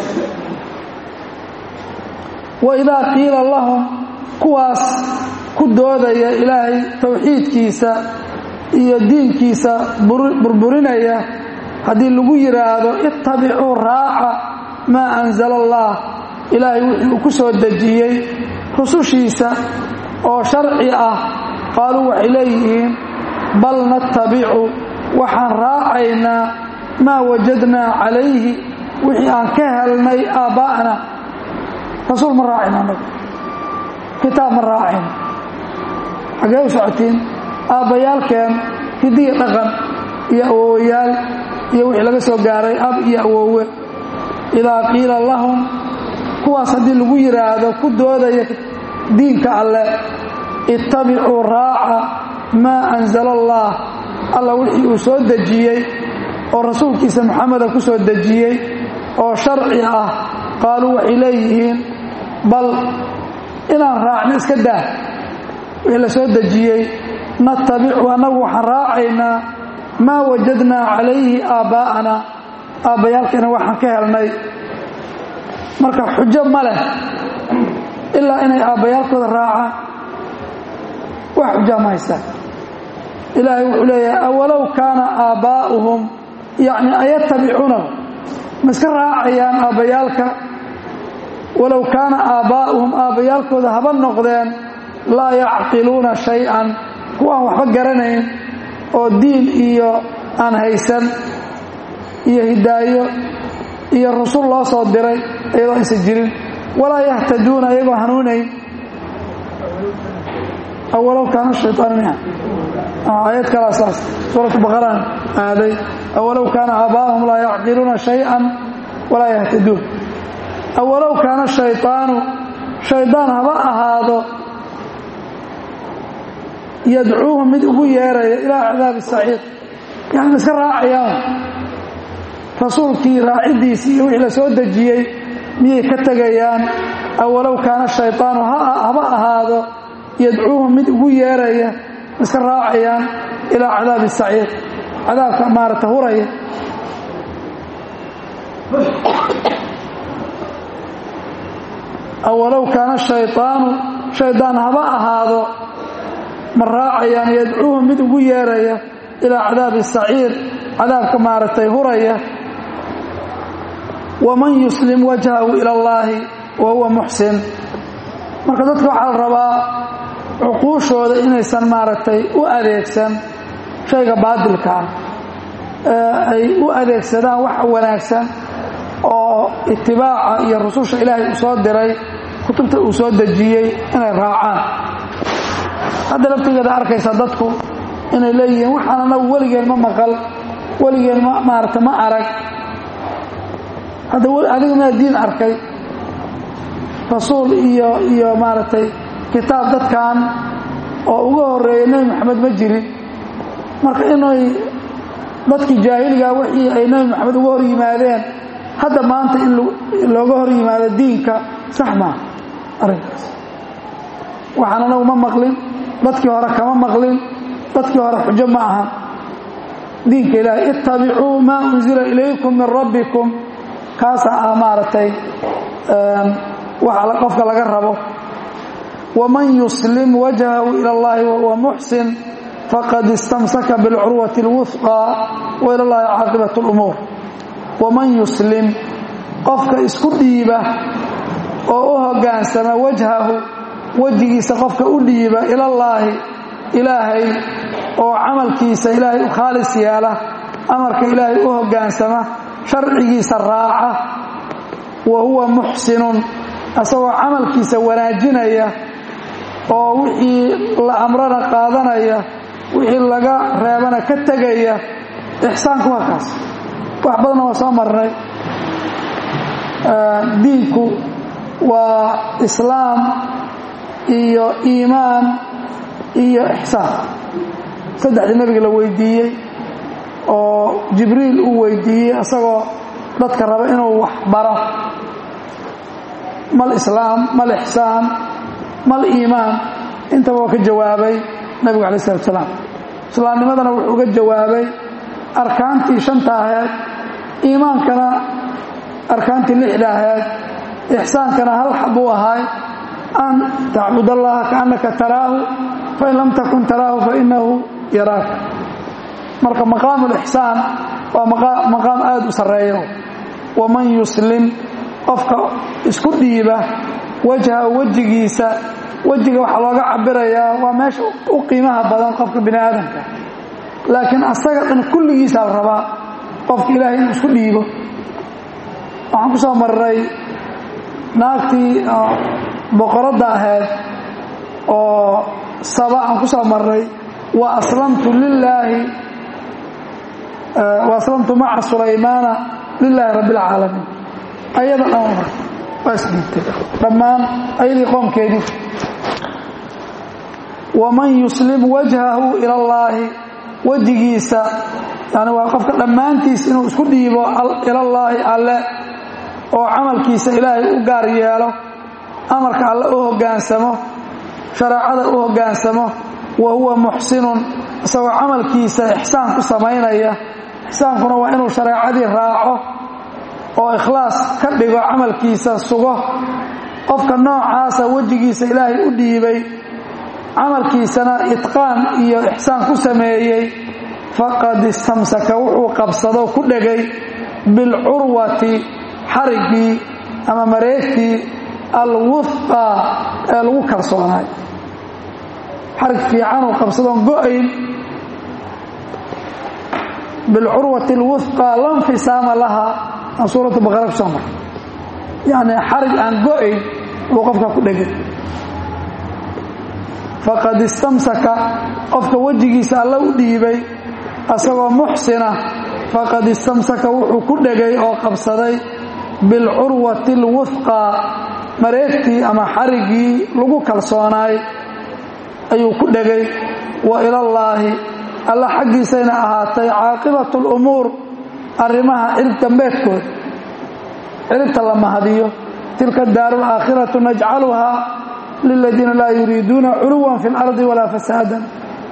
wa idaa qiila lahum kuwaas ku doodaya ilaahay tawxiidkiisa iyo diinkiisa burburinaya haddii lagu yidhaahdo ittabicuu raaca maa anzala allah ilaahay wixii uu ku soo dejiyey rusushiisa oo sharci ah qaaluu waxay leeyihiin bal nattabicu waxaan raacaynaa maa wajadnaa calayhi wixii aan ka helnay aabbaa'na rasuul ma raacayno annagu kitaab ma raacayno xaggee u socotiin aabbayaalkeen hidiya dhaqan iyo awoowayaal iyo wixii laga soo gaaray ab iyo awoowe idaa qiila lahum kuwaas haddii lagu yidhaahdo ku doodaya diinka alleh ittabicuu raaca maa anzala allah alla wixii uu soo dejiyey oo rasuulkiisa maxameda ku soo dejiyey oo sharci ah qaaluu waxay leeyihiin bal inaan raacno iska daa wixii la soo dejiyey natabicu annagu waxaan raacaynaa maa wajadnaa calayhi aabbaa'ana aabbayaalkeena waxaan ka helnay marka xujo ma leh ilaa inay aabbayaalkooda raacaan wax xujaa ma haystaan ilaahay wuxuu leeyahay awalow kaana aabbaa'uhum yacni ayatabicuunahu ma iska raacayaan aabbayaalka walow kaana aabbaa'uhum aabbayaalkooda haba noqdeen laa yacqiluuna shay-an kuwaan waxba garanayn oo diin iyo aan haysan iyo hidaayo iyo rusul loo soo diray iyadoo aysan jirin walaa yahtaduuna iyagoo hanuunayn awalow kaana shaytaan miha aayad kalaa saas suuratu baqaraan aaday awalow kaana aabaa'ahum laa yacqiluuna shay-an walaa yahtaduun awalow kaana shayطaanu shaydaan haba ahaado yadcuuhum mid ugu yeeraya ilaa cadaabi saciid yani iska raacayaan rasuulkii raaciddiisii iyo wixii la soo dejiyey miyay ka tegayaan awalow kaana shayطaanu haba ahaado yadcuuhum mid ugu yeeraya iska raacayaan ilaa cadaabi saciid cadaabka maarata huraya awalow kaana shayطaanu shaydaan haba ahaado ma raacayaan yadcuuhum mid ugu yeeraya ilaa cadaabi saciir cadaabka maaragtay huraya waman yuslim wajhahu ila allaahi wa huwa muxsin marka dadka waxaa la rabaa cuquushooda inaysan maaragtay u adeegsan shayga baadilka ah ee ay u adeegsadaan wax wanaagsan oo itibaaca iyo rususha ilaahay uu soo diray kutubta uu soo dejiyey inay raacaan hadda laftigeeda arkaysa dadku inay leeyihiin waxaan anagu weligeen ma maqal weligeen ma maarata ma arag hadda adiga maa diin arkay rasuul iyo iyo maaragtay kitaab dadkan oo uga horeeya nebi maxamed ma jirin marka inay dadkii jaahiligaa wixii ay nebi maxamed uga hor yimaadeen hadda maanta in looga hor yimaado diinka sax maa arrinkaas waxaan anagu ma maqlin dadkii hore kama maqlin dadkii hore xujo ma ahan diinka ilaahay ittabicuu maa unzila ilaykum min rabbikum kaasa ah maaragtay waxa qofka laga rabo waman yuslim wajhahu ila allahi wahuwa muxsin faqad istamsaka bilcurwati اlwufqى waila llahi caaqibat اlumuur waman yuslim qofka isku dhiiba oo u hogaansama wajhahu wejigiisa qofka u dhiiba ilallaahi ilaahay oo camalkiisa ilaahay u khaalis yeela amarka ilaahay u hogaansama sharcigiisa raaca wa huwa muxsinun asagoo camalkiisa wanaajinaya oo wixii la amrana qaadanaya wixii laga reebana ka tegaya ixsaanku waa kaas wax badanna waa soo marnay diinku waa islaam iyo iimaan iyo ixsaan saddexdii nebiga la weydiiyey oo jibriil uu weydiiyey isagoo dadka raba inuu wax baro mal islaam mal ixsaan mal iimaan intaba waa ka jawaabay nebigu alay isalaatu salaam islaamnimadana wuxuu uga jawaabay arkaantii shanta aheed iimaankana arkaantii lixda aheed ixsaankana hal xabuu ahaay an tacbud allaha kaannaka taraahu fain lam takun taraahu fainahu yaraaka marka maqaamu lixsaan waa maqaam aada u sarreeyo waman yuslim qofka isku dhiiba wajha wejigiisa wejiga waxaa looga cabirayaa waa meesha u qiimaha badan qofka bini aadamka laakiin asaga dhan kulligiisa la rabaa qofka ilaahay inuu isku dhiibo waxaan ku soo marray naagtii boqoradda ahayd oo saba aan ku soo marray wa aslamtu lilaahi wa aslamtu maca sulaymaana lilaahi rabbi اlcaalamiin ayada dhan mar waa isdhiibtay dhammaan ayadii qoomkeedii waman yuslim wajhahu ila allaahi wejigiisa yani waa qofka dhammaantiis inuu isku dhiibo ilallaahi alle oo camalkiisa ilaahay u gaar yeelo amarka alle u hoggaansamo shareecada u hoggaansamo wa huwa muxsinun isagoo camalkiisa ixsaan ku samaynaya ixsaankuna waa inuu shareecadii raaco oo ikhlaas ka dhigo camalkiisa sugo qofka noocaasa wejigiisa ilaahay u dhiibay camalkiisana itqaan iyo ixsaan ku sameeyey faqad istamsaka wuxuu qabsado ku dhegay bilcurwati xariggii ama mareegtii alwufqa ee lagu kalsoonaay xarig fiicanuu qabsadoon go-ayn bilcurwati alwufqa la nfisaama laha aan suuratu baqara ku soo mar yacni xarig aan go-ayn buu qofka ku dhegay faqad istamsaka qofka wejigiisa alla u dhiibay asagoo muxsina faqad istamsaka wuxuu ku dhegay oo qabsaday bilcurwati alwufqa mareegtii ama xariggii lagu kalsoonaay ayuu ku dhegay wa ilallaahi alla xaggiisayna ahaatay caaqibatu lumuur arrimaha cirib dambeedkooda ciribta la mahadiyo tilka daaru alaakhiratu najcaluhaa liladiina laa yuriiduuna culuwan fi اlardi walaa fasaadan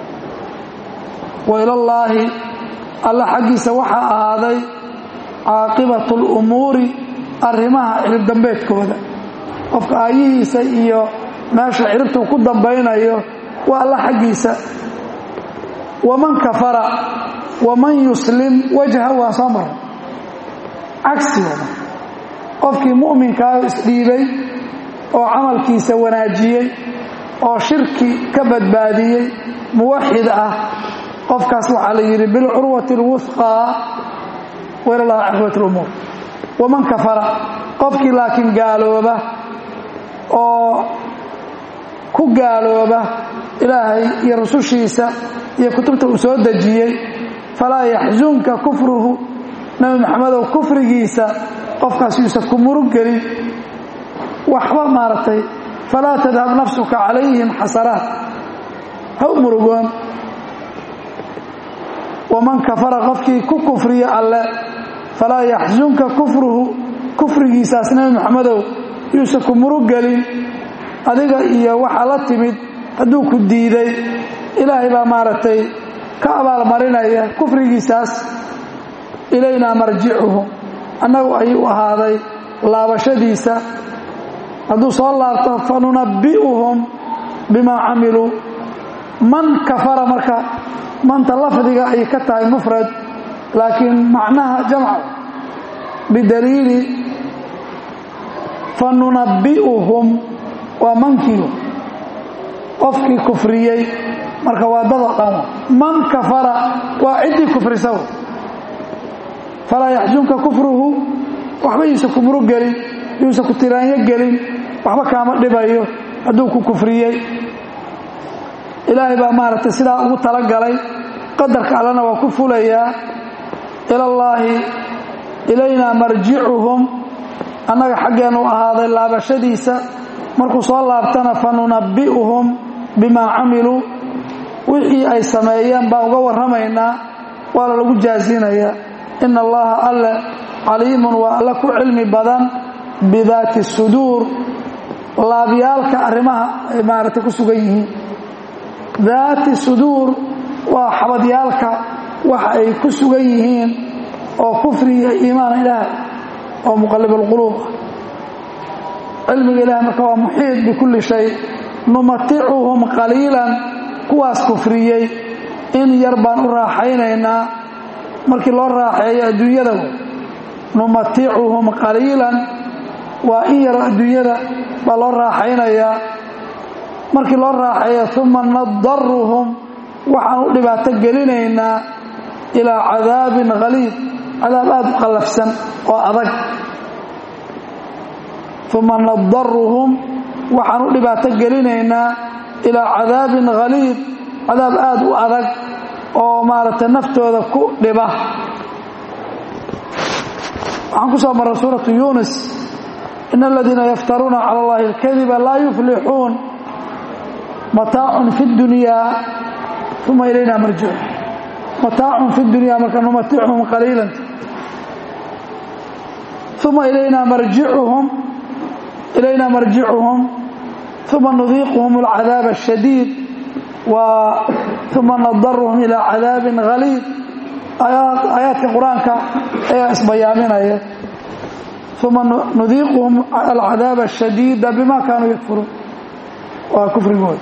wa ilallaahi alla xaggiisa waxaa ahaaday caaqibatu اlumuuri arrimaha cirib dambeedkooda qofka aayihiisa iyo meesha ciribtuu ku dambaynayo waa alla xaggiisa waman kafara waman yuslim wajha waa soo maray cagsigooda qofkii mu'minkaa isdhiibay oo camalkiisa wanaajiyey oo shirki ka badbaadiyey muwaxid ah qofkaas waxaa la yidhi bilcurwati اlwufqaa wailalaha caqibat اlumuur waman kafara qofkii laakiin gaalooba oo ku gaalooba ilaahay iyo rusushiisa iyo kutubta uu soo dejiyey falaa yaxsunka kufruhu nebi maxamedow kufrigiisa qofkaas yuusan ku murug gelin waxba maaragtay falaa tadhab nafsuka calayhim xasanaat ha u murugoon waman kafara qofkii ku kufriya alle falaa yaxsunka kufruhu kufrigiisaas nebi maxamedow yuusan ku murug gelin adiga iyo waxaa la timid hadduu ku diiday ilaahay baa maaragtay ka abaalmarinaya kufrigiisaas ilaynaa marjicuhum annagu ayuu ahaaday laabashadiisa hadduu soo laabto fa nunabbi'uhum bimaa camiluu man kafara marka manta lafdiga ay ka tahay mufrad laakiin macnaha jamc bidaliili fa nunabbi'uhum waa mankiigu qofkii kufriyey marka waa dadoo dhan man kafara waa ciddii kufrisa falaa yaxjunka kufruhu waxba yuusa ku murug gelin yuusa ku tiraanyo gelin waxba kaama dhibayo hadduu ku kufriyey ilaahay baa maaragtay sidaa ugu talagalay qadarka allena waa ku fulayaa ilallaahi ilaynaa marjicuhum annaga xaggeennu ahaaday laabashadiisa markuu soo laabtana fa nunabbi'uhum bimaa camiluu wixii ay sameeyeen baan uga warramaynaa waana lagu jaazinayaa ina allaha alle caliimun waa alle ku cilmi badan bidaati suduur laabyaalka arrimaha ay maaragtay ku sugan yihiin daati suduur waa xabadyaalka waxa ay ku sugan yihiin oo kufri iyo iimaan ilaahay oo muqallib alquluub ah cilmiga ilahay marka waa muxiid bikulli shay numaticuhum qaliilan kuwaas kufriyey in yar baan u raaxaynaynaa markii loo raaxeeyo adduunyada numaticuhum qaliilan waa in yaro adduunyada baa loo raaxaynayaa markii loo raaxeeyo uma nadaruhum waxaan u dhibaato gelinaynaa ilaa cadaabin haliid cadaab aada u qallafsan oo adag uma nadaruhum waxaan u dhibaato gelinaynaa ilaa cadaabin haliid cadaab aada u adag oo maaragtay naftooda ku dhiba waxaan ku soo maray suuratu yunis in aladiina yaftaruuna cala allahi alkadiba laa yuflixuun mataacun fi dunyaa uma ilayna marjicu mataacun fi dunyaa marka numaticuhum qaliilan uma ilayna marjicuhum ilayna marjicuhum uma nudiiquhum alcadaab ashadiid uma nadaruhum ilaa cadaabin haliid aayaadka qur-aanka ayaa isbayaaminaya uma nudiiquhum alcadaab ashadiida bima kaanuu yakfuruun waa kufrigooda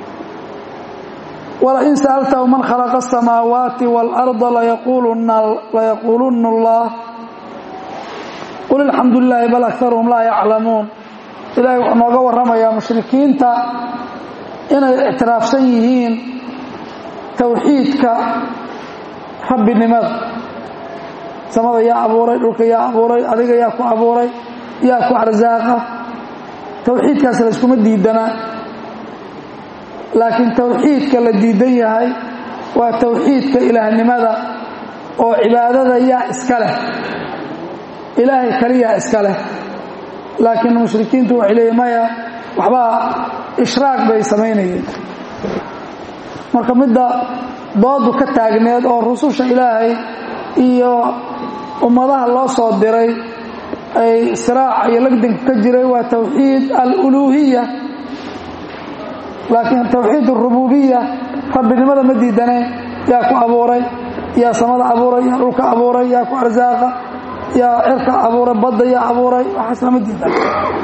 walain sa'altahu man khalaqa asamaawaati waalarda layaquuluna allah qul alxamdu lilaahi bal akaruhum laa yaclamuun ilahay wuxuu nooga warramayaa mushrikiinta inay ictiraafsan yihiin towxiidka rabbinimada samada yaa abuuray dhulka yaa abuuray adiga yaa ku abuuray yaa ku arsaaqa towxiidkaas layskuma diidana laakiin towxiidka la diidan yahay waa towxiidka ilaahnimada oo cibaadada yaa iska leh ilaahay kaliyaa iska leh laakiin mushrikiintu waxay leeyihin maya waxbaa ishraaq bay samaynayeen marka midda doodu ka taagneed oo rususha ilaahay iyo ummadaha loo soo diray ay siraac iyo lagdanka ka jiray waa towxiid aluluuhiya laakiin towxiid arububiya rabbinimada ma diidaneen yaa ku abuuray yaa samada abuuray yaa dhulka abuuray yaa ku arsaaqa yaa cirka abuuray badda yaa abuuray waxaas lama diidan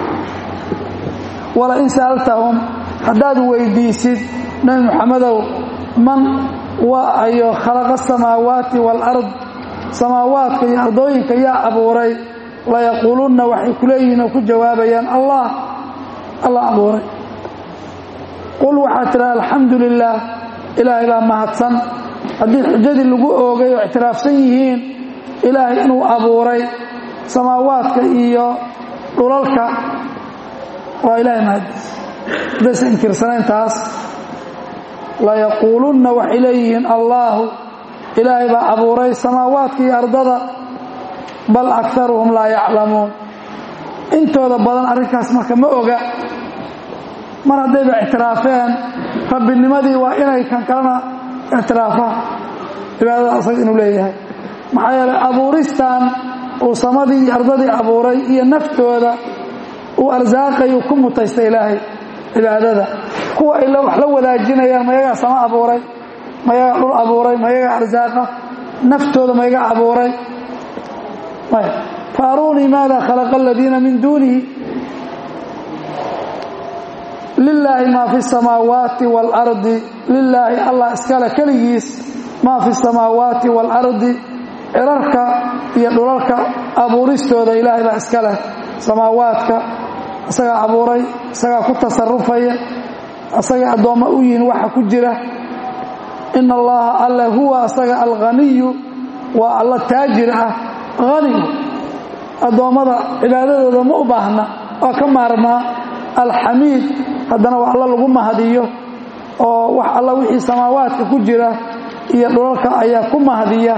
walain sa'altahum haddaad weydiisid nebi muxamedow man waa ayo khalaqa asamaawaati waalard samaawaadka iyo ardooyinka yaa abuuray layaquulunna waxay ku leeyihiin oo ku jawaabayaan allah allah abuuray qul waxaad tidhaha alxamdu lilaah ilaahay baa mahadsan haddii xujadii lagu oogay oo ictiraafsan yihiin ilaahay inuu abuuray samaawaadka iyo dhulalka waa ilaahay mahadiis haddaysa inkirsanayntaas layaquulunna waxay leeyihiin allaahu ilaahay baa abuuray samaawaadka iyo ardada bal akaruhum laa yaclamuun intooda badan arrinkaas marka ma oga mar haddayba ictiraafeen rabbinimadii waa inay kan kalena ictiraafaan cibaadada asaga inuu leeyahay maxaa yeelay abuuristan uu samadii iyo ardadii abuuray iyo naftooda uu arsaaqayuu ku mutaysta ilaahay cibaadada kuwa ay wax la wadaajinayaan mayagaa sama abuuray mayagaa dhul abuuray mayagaa arsaaqa naftooda mayaga abuuray maya faaruunii maada khalaqa aladiina min duunihi lilaahi maa fi samaawaati waalardi lilaahi allah iskale keligiis maa fi samaawaati waalardi cirarka iyo dhulalka abuuristooda ilaahay baa iska leh samaawaadka isagaa abuuray isagaa ku tasarufaya isagay addoommo u yihiin waxa ku jira ina allaha alle huwa asaga alghaniyu waa alla taajir ah hanigu addoommada cibaadadooda ma u baahna waa ka maarmaa alxamiid haddana waa alla lagu mahadiyo oo wax alla wixii samaawaadka ku jira iyo dhulalka ayaa ku mahadiya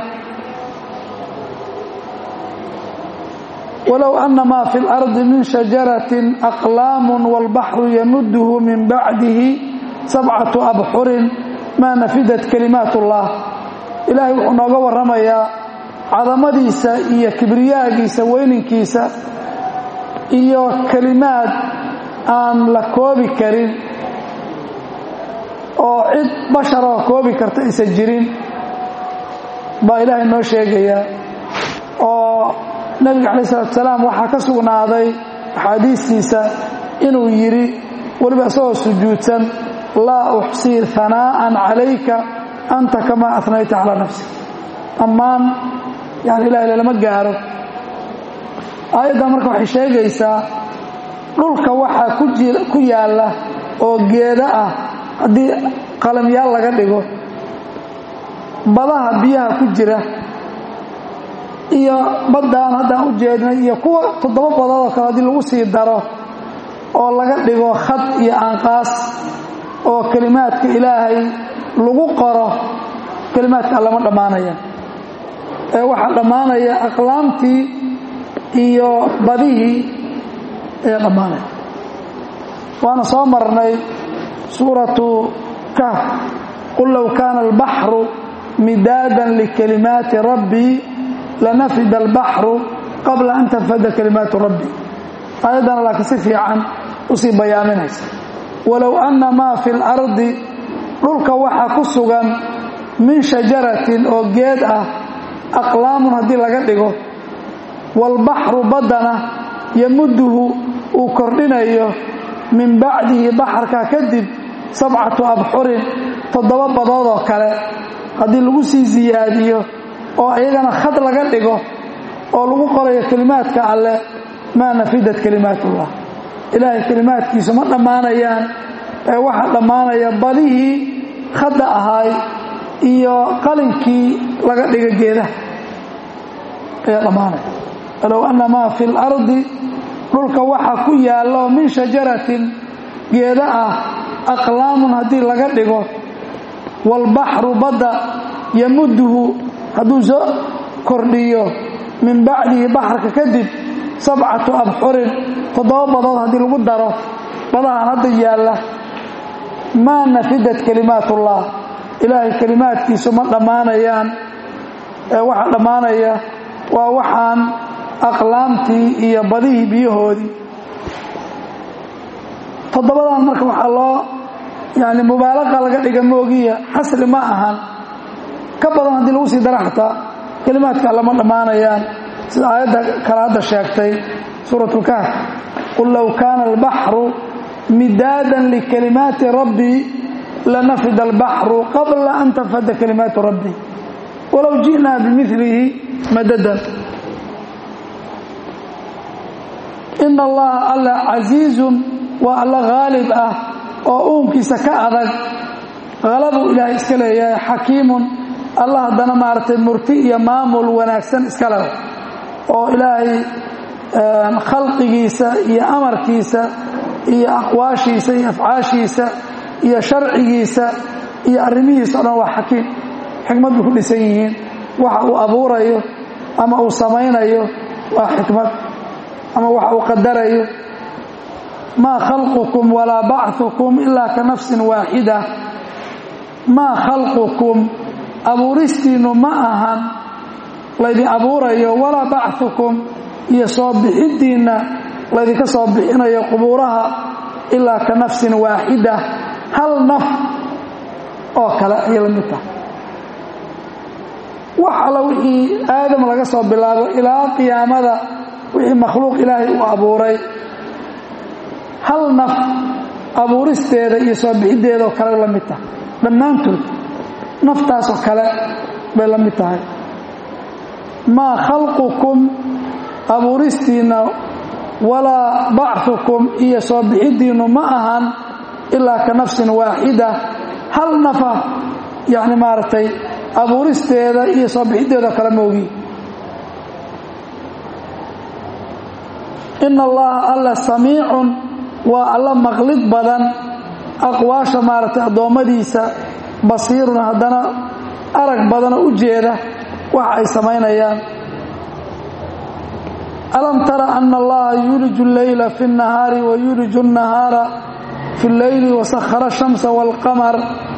walow ana maa fi اlardi min shajaratin aqlaamu wاlbaxru yamudhu min bacdihi sabcatu abxurin maa nafidat kalimaat اllah ilaahay wuxuu nooga warramayaa cadamadiisa iyo kibriyaagiisa weyninkiisa iyo kelimaad aan la koobi karin oo cid basharoo koobi karta aysan jirin baa ilaahay noo sheegayaa oo nebiga calayi salatu salaam waxaa ka sugnaaday axaadiistiisa inuu yidhi weliba isagoo sujuudsan laa uxsii hanaa'an calayka anta kamaa anayta calaa nafsi ammaan yani ilahay lalama gaaro aayaddan marka waxay sheegaysaa dhulka waxaa ku yaalla oo geeda ah haddii qalamyaal laga dhigo badaha biyaha ku jira iyo baddaan haddaan u jeednay iyo kuwa toddoba badoodoo kale haddii lagu sii daro oo laga dhigo khad iyo aanqaas oo kelimaadka ilaahay lagu qoro kelimaadka allama dhammaanaya ee waxaa dhammaanaya aqlaamtii iyo badihii ayaa dhammaanaya waana soo marnay suuratu kahf qul low kaana albaxru midaadan likalimaati rabbii lanafida albaxru qabla an tanfada kalimaatu rabbi aayaddana laakiin si fiican usii bayaaminaysa walow anna maa fi اlardi dhulka waxaa ku sugan min shajaratin oo geed ah aqlaamun haddii laga dhigo waalbaxru baddana yamuduhu uu kordhinayo min bacdihi baxarka kadib sabcatu abxurin toddoba badoodoo kale haddii lagu sii siyaadiyo oo iyagana khad laga dhigo oo lagu qorayo kelimaadka alle maa nafidat kalimaatullah ilaahay kelimaadkiisu ma dhammaanayaan ee waxaa dhammaanaya badihii khadda ahaay iyo qalinkii laga dhiga geedaha ayaa dhammaanaya walow anna maa fi اlardi dhulka waxaa ku yaallo min shajaratin geeda ah aqlaamun haddii laga dhigo waalbaxru badda yamuduhu hadduu soo kordhiyo min bacdihi baxarka kadib sabcatu abxurin toddoba badood haddii lagu daro badahan hadda yaalla maa nafidat kalimaatullah ilaahay kelimaadkiisu ma dhammaanayaan ee waxaa dhammaanaya waa waxaan aqlaamtii iyo badihii biyahoodii toddobadan marka waxaa loo yani mubaalaqa laga dhiga moogiya xasri ma ahan ka badan haddii lagu sii dara xataa kelimaadka lama dhammaanayaan sida aayadda kale hadda sheegtay suurat lkahf qul low kaana albaxru midaadan likalimaati rabbii lanafida albaxru qabla an tanfada kalimaatu rabbi walow ji'naa bimilihi madadan ina allaha alla casiizun waa alla haalib ah oo uunkiisa ka adag halabuu ilaahay iska leeyahay xakiimun allah haddana maaragtay murti iyo maamul wanaagsan iska leh oo ilaahay khalqigiisa iyo amarkiisa iyo aqwaashiisa iyo afcaashiisa iyo sharcigiisa iyo arrimihiisa o dhan waa xakiim xikmad bay ku dhisan yihiin waxa uu abuurayo ama uu samaynayo waa xikmad ama waxa uu qadarayo maa khalqukum walaa bachukum ilaa ka nafsin waaxida maa khalqukum abuuristiinnu ma ahan laydin abuurayo walaa bachukum iyo soo bixiddiinna laydinka soo bixinayo qubuuraha ilaa ka nafsin waaxida hal naf oo kale ayay la mid tahay wax alla wixii aadam laga soo bilaabo ilaa qiyaamada wixii makhluuq ilaahay uu abuuray hal naf abuuristeeda iyo soo bixiddeeda oo kale la mid tahay dhammaantood naftaasoo kale bay la mid tahay maa khalqukum abuuristiinna walaa bachukum iyo soo bixiddiinnu ma ahan ilaa ka nafsin waaxida hal nafa yacni maaragtay abuuristeeda iyo soo bixiddeedao kale moogi ina allaha alla samiicun waa alla maqlid badan aqwaasha maaragtay addoommadiisa basiirun haddana arag badanoo u jeeda waxa ay samaynayaan alam tara ana allaha yuuliju اlleyla fi اnnahaari wa yuuliju الnahaara fi اlleyli wasakhara الshamsa wاlqamar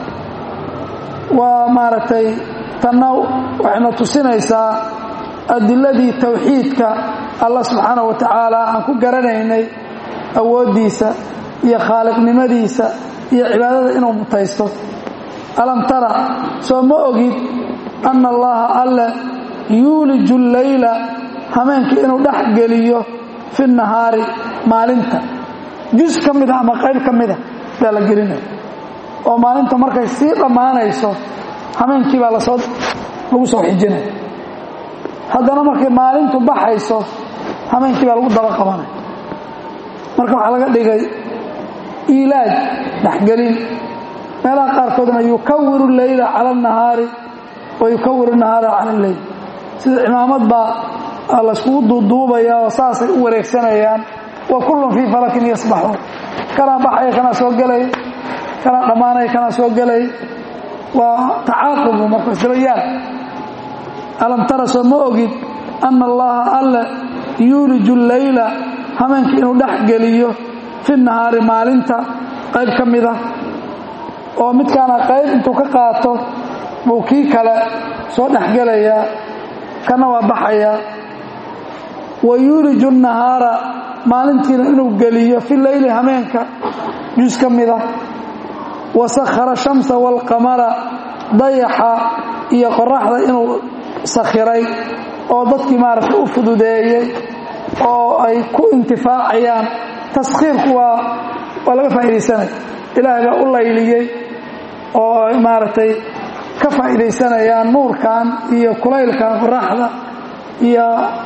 waa maaragtay tanna waxayna tusinaysaa adiladii towxiidka allah subxaanaه wa tacaala aan ku garanaynay awooddiisa iyo khaaliqnimadiisa iyo cibaadada inuu mutaysto alam tara soo ma ogid anna allaha alle yuuliju اlleyla hameenka inuu dhex geliyo fi nahaari maalinta jus ka mida ama qayb ka mida baa la gelinaya oo maalinta markay sii dhammaanayso hameenkii baa lasoo lagu soo xijinaya haddana markay maalintu baxayso hameenkii baa lagu daba qabanaya marka waxaa laga dhigay iilaaj dhexgelin meelaha qaarkoodna yukawiru leyla cala alnahaari wa yukawiru nahaara cala alleyl sida cimaamad baa layskugu duuduubaya oo saasay u wareegsanayaan wa kullun fii falakin yasbaxuun kanaa baxaya kanaa soo gelay kanaa dhammaanaya kanaa soo gelay waa tacaaqubu marka isdaba yaal alam tara soo ma ogid anna allaha alle yuuliju leyla hameenka inuu dhex geliyo fi nahaari maalinta qayb ka mida oo midkaana qayb intuu ka qaato buu kii kale soo dhexgelayaa kana waa baxayaa wa yuuliju nahaara maalintiina inuu geliyo fi leyli hameenka jus ka mida wa sakhara shamsa waalqamara dayaxa iyo qoraxda inuu sakhiray oo dadkii maaragtay u fududeeyey oo ay ku intifaacayaan taskhiirku waa waa laga faa'iidaysanaya ilaahay baa u layliyey oo ay maaragtay ka faa'iidaysanayaan nuurkan iyo kulaylkan qoraxda iyo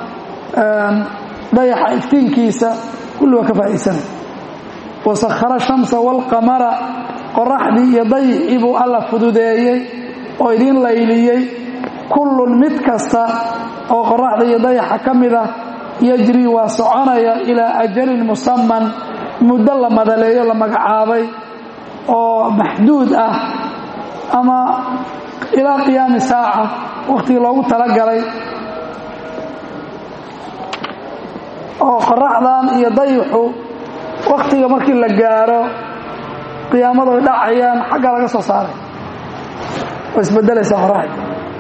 dayaxa iftiinkiisa kulli waa ka faa'iidaysanaya wasakhara shamsa waalqamara qoraxdii iyo dayixii buu alla fududeeyey oo idiin layliyey kullun mid kasta oo qoraxda iyo dayaxa ka mid ah yajrii waa soconaya ilaa ajalin musaman muddo la madaleeyo la magacaabay oo maxduud ah ama ilaa qiyaami saaca wakhtigii loogu talagalay oo qoraxdan iyo dayixu wakhtiga markii la gaaro qiyaamadu ay dhacayaan xagga laga soo saaray oo isbedelaysaa qoraxda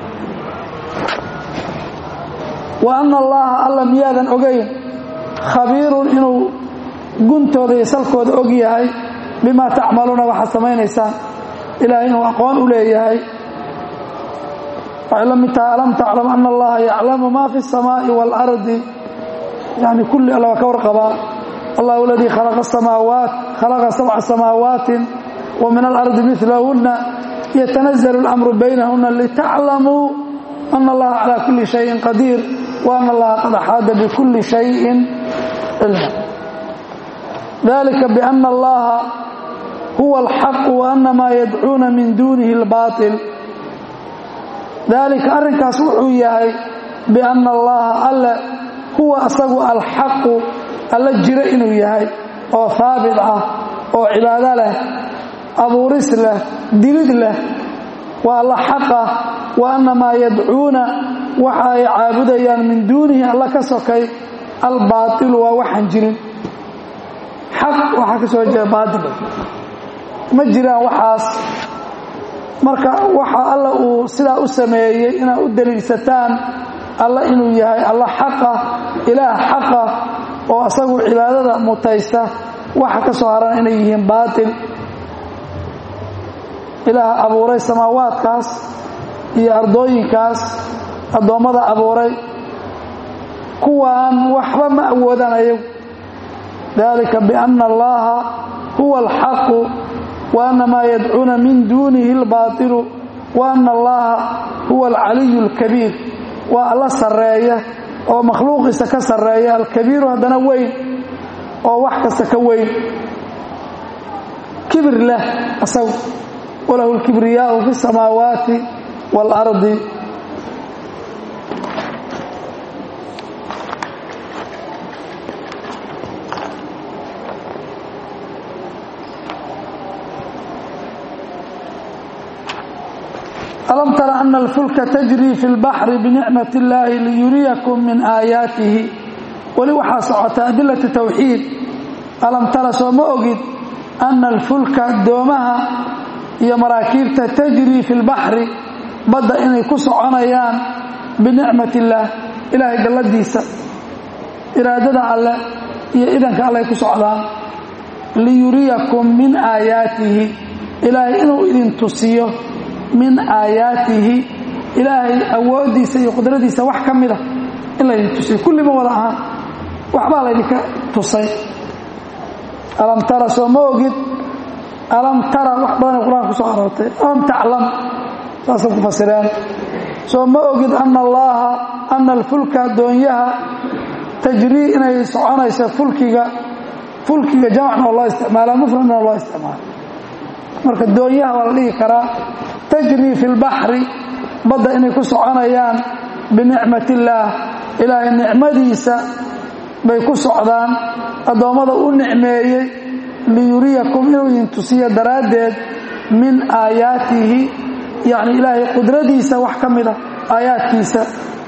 wa anna allaha alla miyaadan ogayn khabiirun inuu guntooda iyo salkooda og yahay bimaa tacmaluuna waxaad samaynaysaan ilaahay inuu aqoon u leeyahay waxay la mid tahay alam taclam ana allaha yaclamu ma fi الsamaaءi wاlardi yani kulli alla waa ka warqabaa allahu aladii khalaqa samaawaat khalaqa sabca samaawaati wa min alardi milahuna yatanazalu اlamru baynahuna litaclamuu ana allaha calى kuli shayin qadiir wa ana allaha qad axaada bikuli shayin cilma dalika biana allaha huwa alxaqu wa ana maa yadcuuna min duunihi اlbaطil dalika arrinkaas wuxuu yahay bianna allaha alle huwa asagu alxaqu alla jiro inuu yahay oo haabit ah oo cibaado leh abuuris leh dilid leh waa alla xaqa wa anna maa yadcuuna waxa ay caabudayaan min duunihi alla ka sokay albaailu waa waxaan jirin xaq waxaa ka soo jeeda baail ma jiraan waxaas marka waxa alla uu sidaa u sameeyey inaad u daliilsataan alla inuu yahay alla xaqa ilaah xaqa oo asagu cibaadada mutaysta waxa ka soo haran inay yihiin baatil ilaah abuuray samaawaadkaas iyo ardooyinkaas addoommada abuuray kuwaan waxba ma awoodaan ayagu dalika biana allaha huwa alxaqu wa ana maa yadcuuna min duunihi albaatilu wa ana allaha huwa alcaliyu alkabiir waa alla sarreeya oo makhluuqiisa ka sarreeya alkabiiru haddana weyn oo wax kasta ka weyn kibir leh asagu walahu lkibriyaau fi samaawaati waalardi alam tara ana alfulka tajrii fi lbaxri binicmat illaahi liyuriyakum min aayaatihi weli waxaa socota adilati tawxiid alam tara soo ma ogid ana alfulka doomaha iyo maraakiibta tajrii fi lbaxri badda inay ku soconayaan binicmat illaah ilaahay galladiisa iraadada alleh iyo idanka alleh ku socdaan liyuriyakum min aayaatihi ilaahay inuu idin tusiyo min aayaatihi ilaahay awooddiisa iyo qudradiisa wax ka mida in laydin tusiyo kulliba wada ahaan waxbaa laydinka tusay alam tara soo ma ogid alam tara wax badanay qur-aanka ku soo aroortay alam taclam saasay ku fasireen soo ma ogid ana allaaha ana alfulka addoonyaha tajrii inay soconayso fulkiga fulkiga jamacna oo loo isticmaalaa mufradna oo loo isticmaala marka doonyaha waa la dhihi karaa tajrii fi lbaxri badda inay ku soconayaan binicmat illaah ilaahay nicmadiisa bay ku socdaan addoommada u nicmeeyey liyuriyakum inuu idin tusiyo daraaddeed min aayaatihi yacni ilaahay qudradiisa wax ka mida aayaadkiisa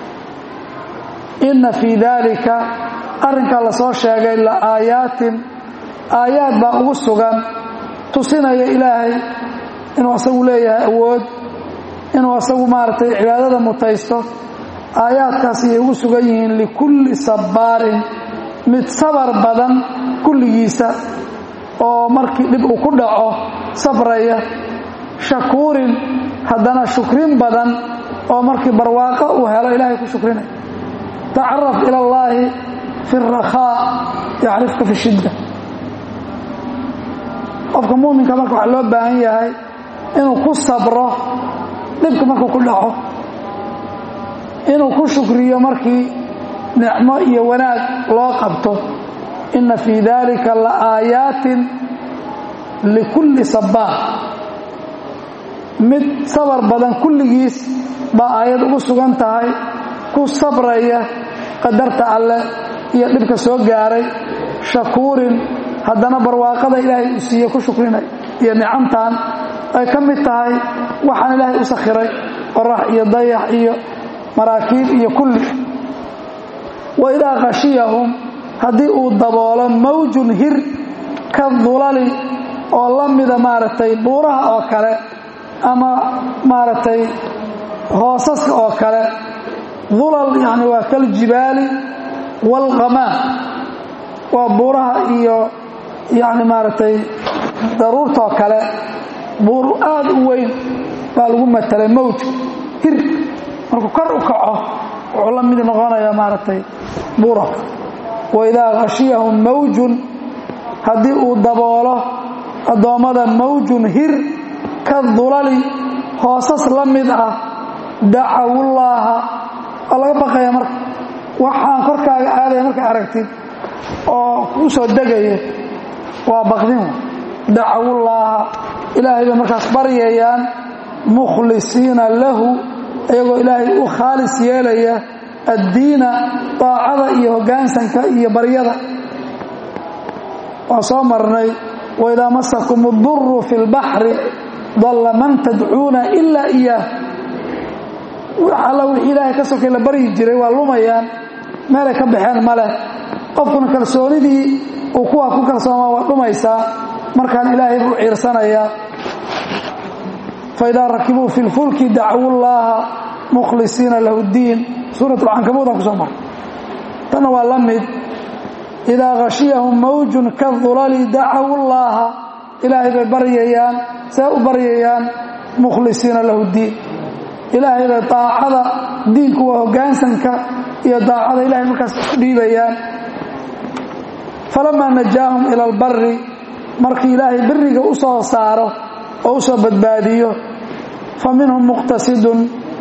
inna fii daalika arrinkaa la soo sheegay la aayaatin aayaad baa ugu sugan tusinaya ilaahay inuu asagu leeyahay awood inuu asagu maaragtay cibaadada mutaysto aayaadkaas ayay ugu sugan yihiin likulli sabbaarin mid sabar badan kulligiisa oo markii dhib uu ku dhaco sabraya shakuurin haddana shukrin badan oo markii barwaaqo uu helo ilaahay ku shukrinaya tacaraf ila allaahi fi rakhaa yacrifka fi shidda qofka muuminka marka waxaa loo baahan yahay inuu ku sabro dhibka markuu ku dhaco inuu ku shukriyo markii nicmo iyo wanaag loo qabto inna fii dalika la aayaatin likulli sabbaar mid sabar badan kulligiis baa aayad ugu sugan tahay ku sabraya qadarta alleh iyo dhibka soo gaaray shakuurin haddana barwaaqada ilaahay uu siiye ku shukrinay iyo nicamtan ay ka mid tahay waxaan ilaahay u sakhiray qorax iyo dayax iyo maraakiib iyo kulli wa idaa khashiyahum haddii uu daboolo mawjun hir ka dulali oo la mida maaragtay buuraha oo kale ama maaragtay hoosaska oo kale dulal yani waa kaljibaali waalqamaa waa buuraha iyo yani maaragtay daruurtoo kale buur aad u weyn baa lagu matalay mawj hir markuu kor u kaco wuxuu la mid noqonayaa maaragtay buura waidaa khashiyahum mawjun haddii uu daboolo addoommada mawjun hir ka dulali hoosas la mid ah dacawullaaha waa laga baqaya marka waxaan korkaaga aadaya markay aragtid oo kuu soo degaya waa baqdin dacawullaaha ilaahay bay markaas baryayaan mukhlisiina lahu iyagoo ilaahay u khaalis yeelaya addiina daacada iyo hoggaansanka iyo baryada waa soo marnay waidaa masakum اduru fi اlbaxri dalla man tadcuuna ilaa iyaah alla wixii ilaahay ka sokay la baryi jiray waa lumayaan meelay ka baxeen ma leh qofkuna kalsoonidii uu kuwaa ku kalsoomaa waa dhumaysaa markaan ilaahay buu ciirsanayaa faidaa rakibuu fi lfulki dacwu llaaha mukhlisiina lahu ddiin suurat alcankabuud aan ku soo maray tanna waa la mid idaa khashiyahum mawjun kadulali dacawu llaaha ilaahay bay baryayaan see u baryayaan mukhlisiina lahu ddiin ilaahayda daacada diinku waa hoggaansanka iyo daacada ilahay markaas ku dhiibayaan falamaa najaahum ila albari markii ilaahay biriga u soo saaro oo u soo badbaadiyo fa minhum muqtasidun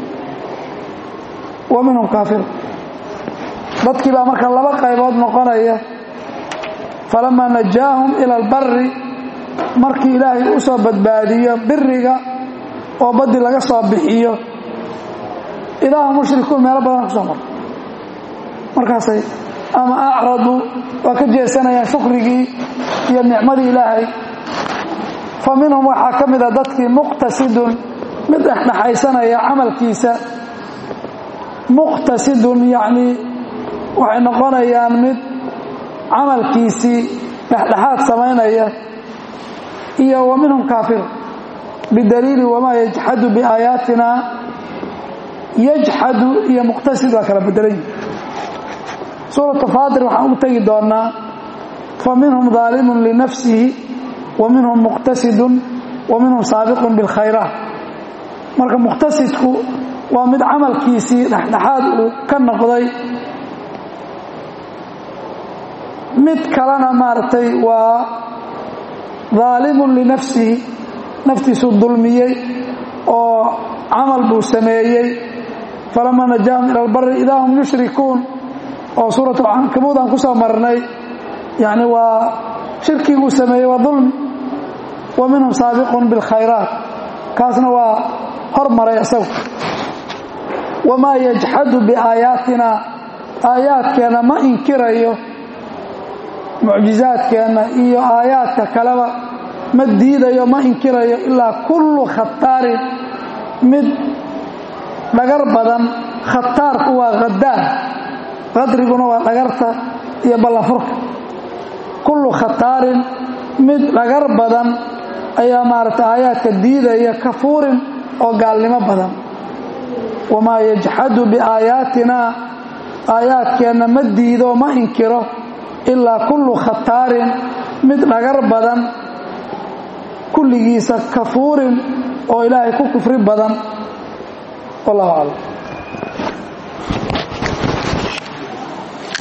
wa minhum kaafir dadkii baa marka laba qaybood noqonaya falamaa najaahum ila albari markii ilaahay u soo badbaadiyo biriga oo baddi laga soo bixiyo ilaahu mushrikuun meelo badan ku soo mara markaasay ama acraduu waa ka jeesanayaan shukrigii iyo nicmadii ilaahay fa minhum waxaa ka mida dadkii muqtasidun mid dhexdhexaysanaya camalkiisa muqtasidun yacnii waxay noqonayaan mid camalkiisii dhexdhexaad samaynaya iyo wa minhum kaafir bidaliili wamaa yajxadu biaayaatina yajxadu iyo muqtasid waa kala bedelan yihi suuratu faatir waxaan ugu tegi doonaa fa minhum daalimun linafsihi wa minhum muqtasidun wa minhum saabiqun bilkhayraat marka muqtasidku waa mid camalkiisii dhexdhexaad uu ka noqday mid kalena maaragtay waa daalimun linafsihi naftiisuu dulmiyey oo camal buu sameeyey falamaa najaahum ila albari idaa hum yushrikuun oo suuratu cankabuud aan ku soo marnay yacni waa shirkiguu sameeyey waa dulmi wa minhum saabiqun bilkhayraat kaasna waa hormaray isagu wamaa yajxadu biaayaatina aayaadkeenna ma inkirayo mucjizaadkeenna iyo aayaadka kaleba ma diidayo ma inkirayo ilaa kullu khataarin mid dhagar badan khataarku waa khadaar qadriguna waa dhagarta iyo ballanfurka kullu khataarin mid dhagar badan ayaa maaragtay aayaadka diidaya kafuurin oo gaalnimo badan wamaa yajxadu biaayaatina aayaadkeenna ma diido ma inkiro ilaa kullu khataarin mid dhagar badan kulligiisa kafuurin oo ilaahay ku kufri badan wallahu aclam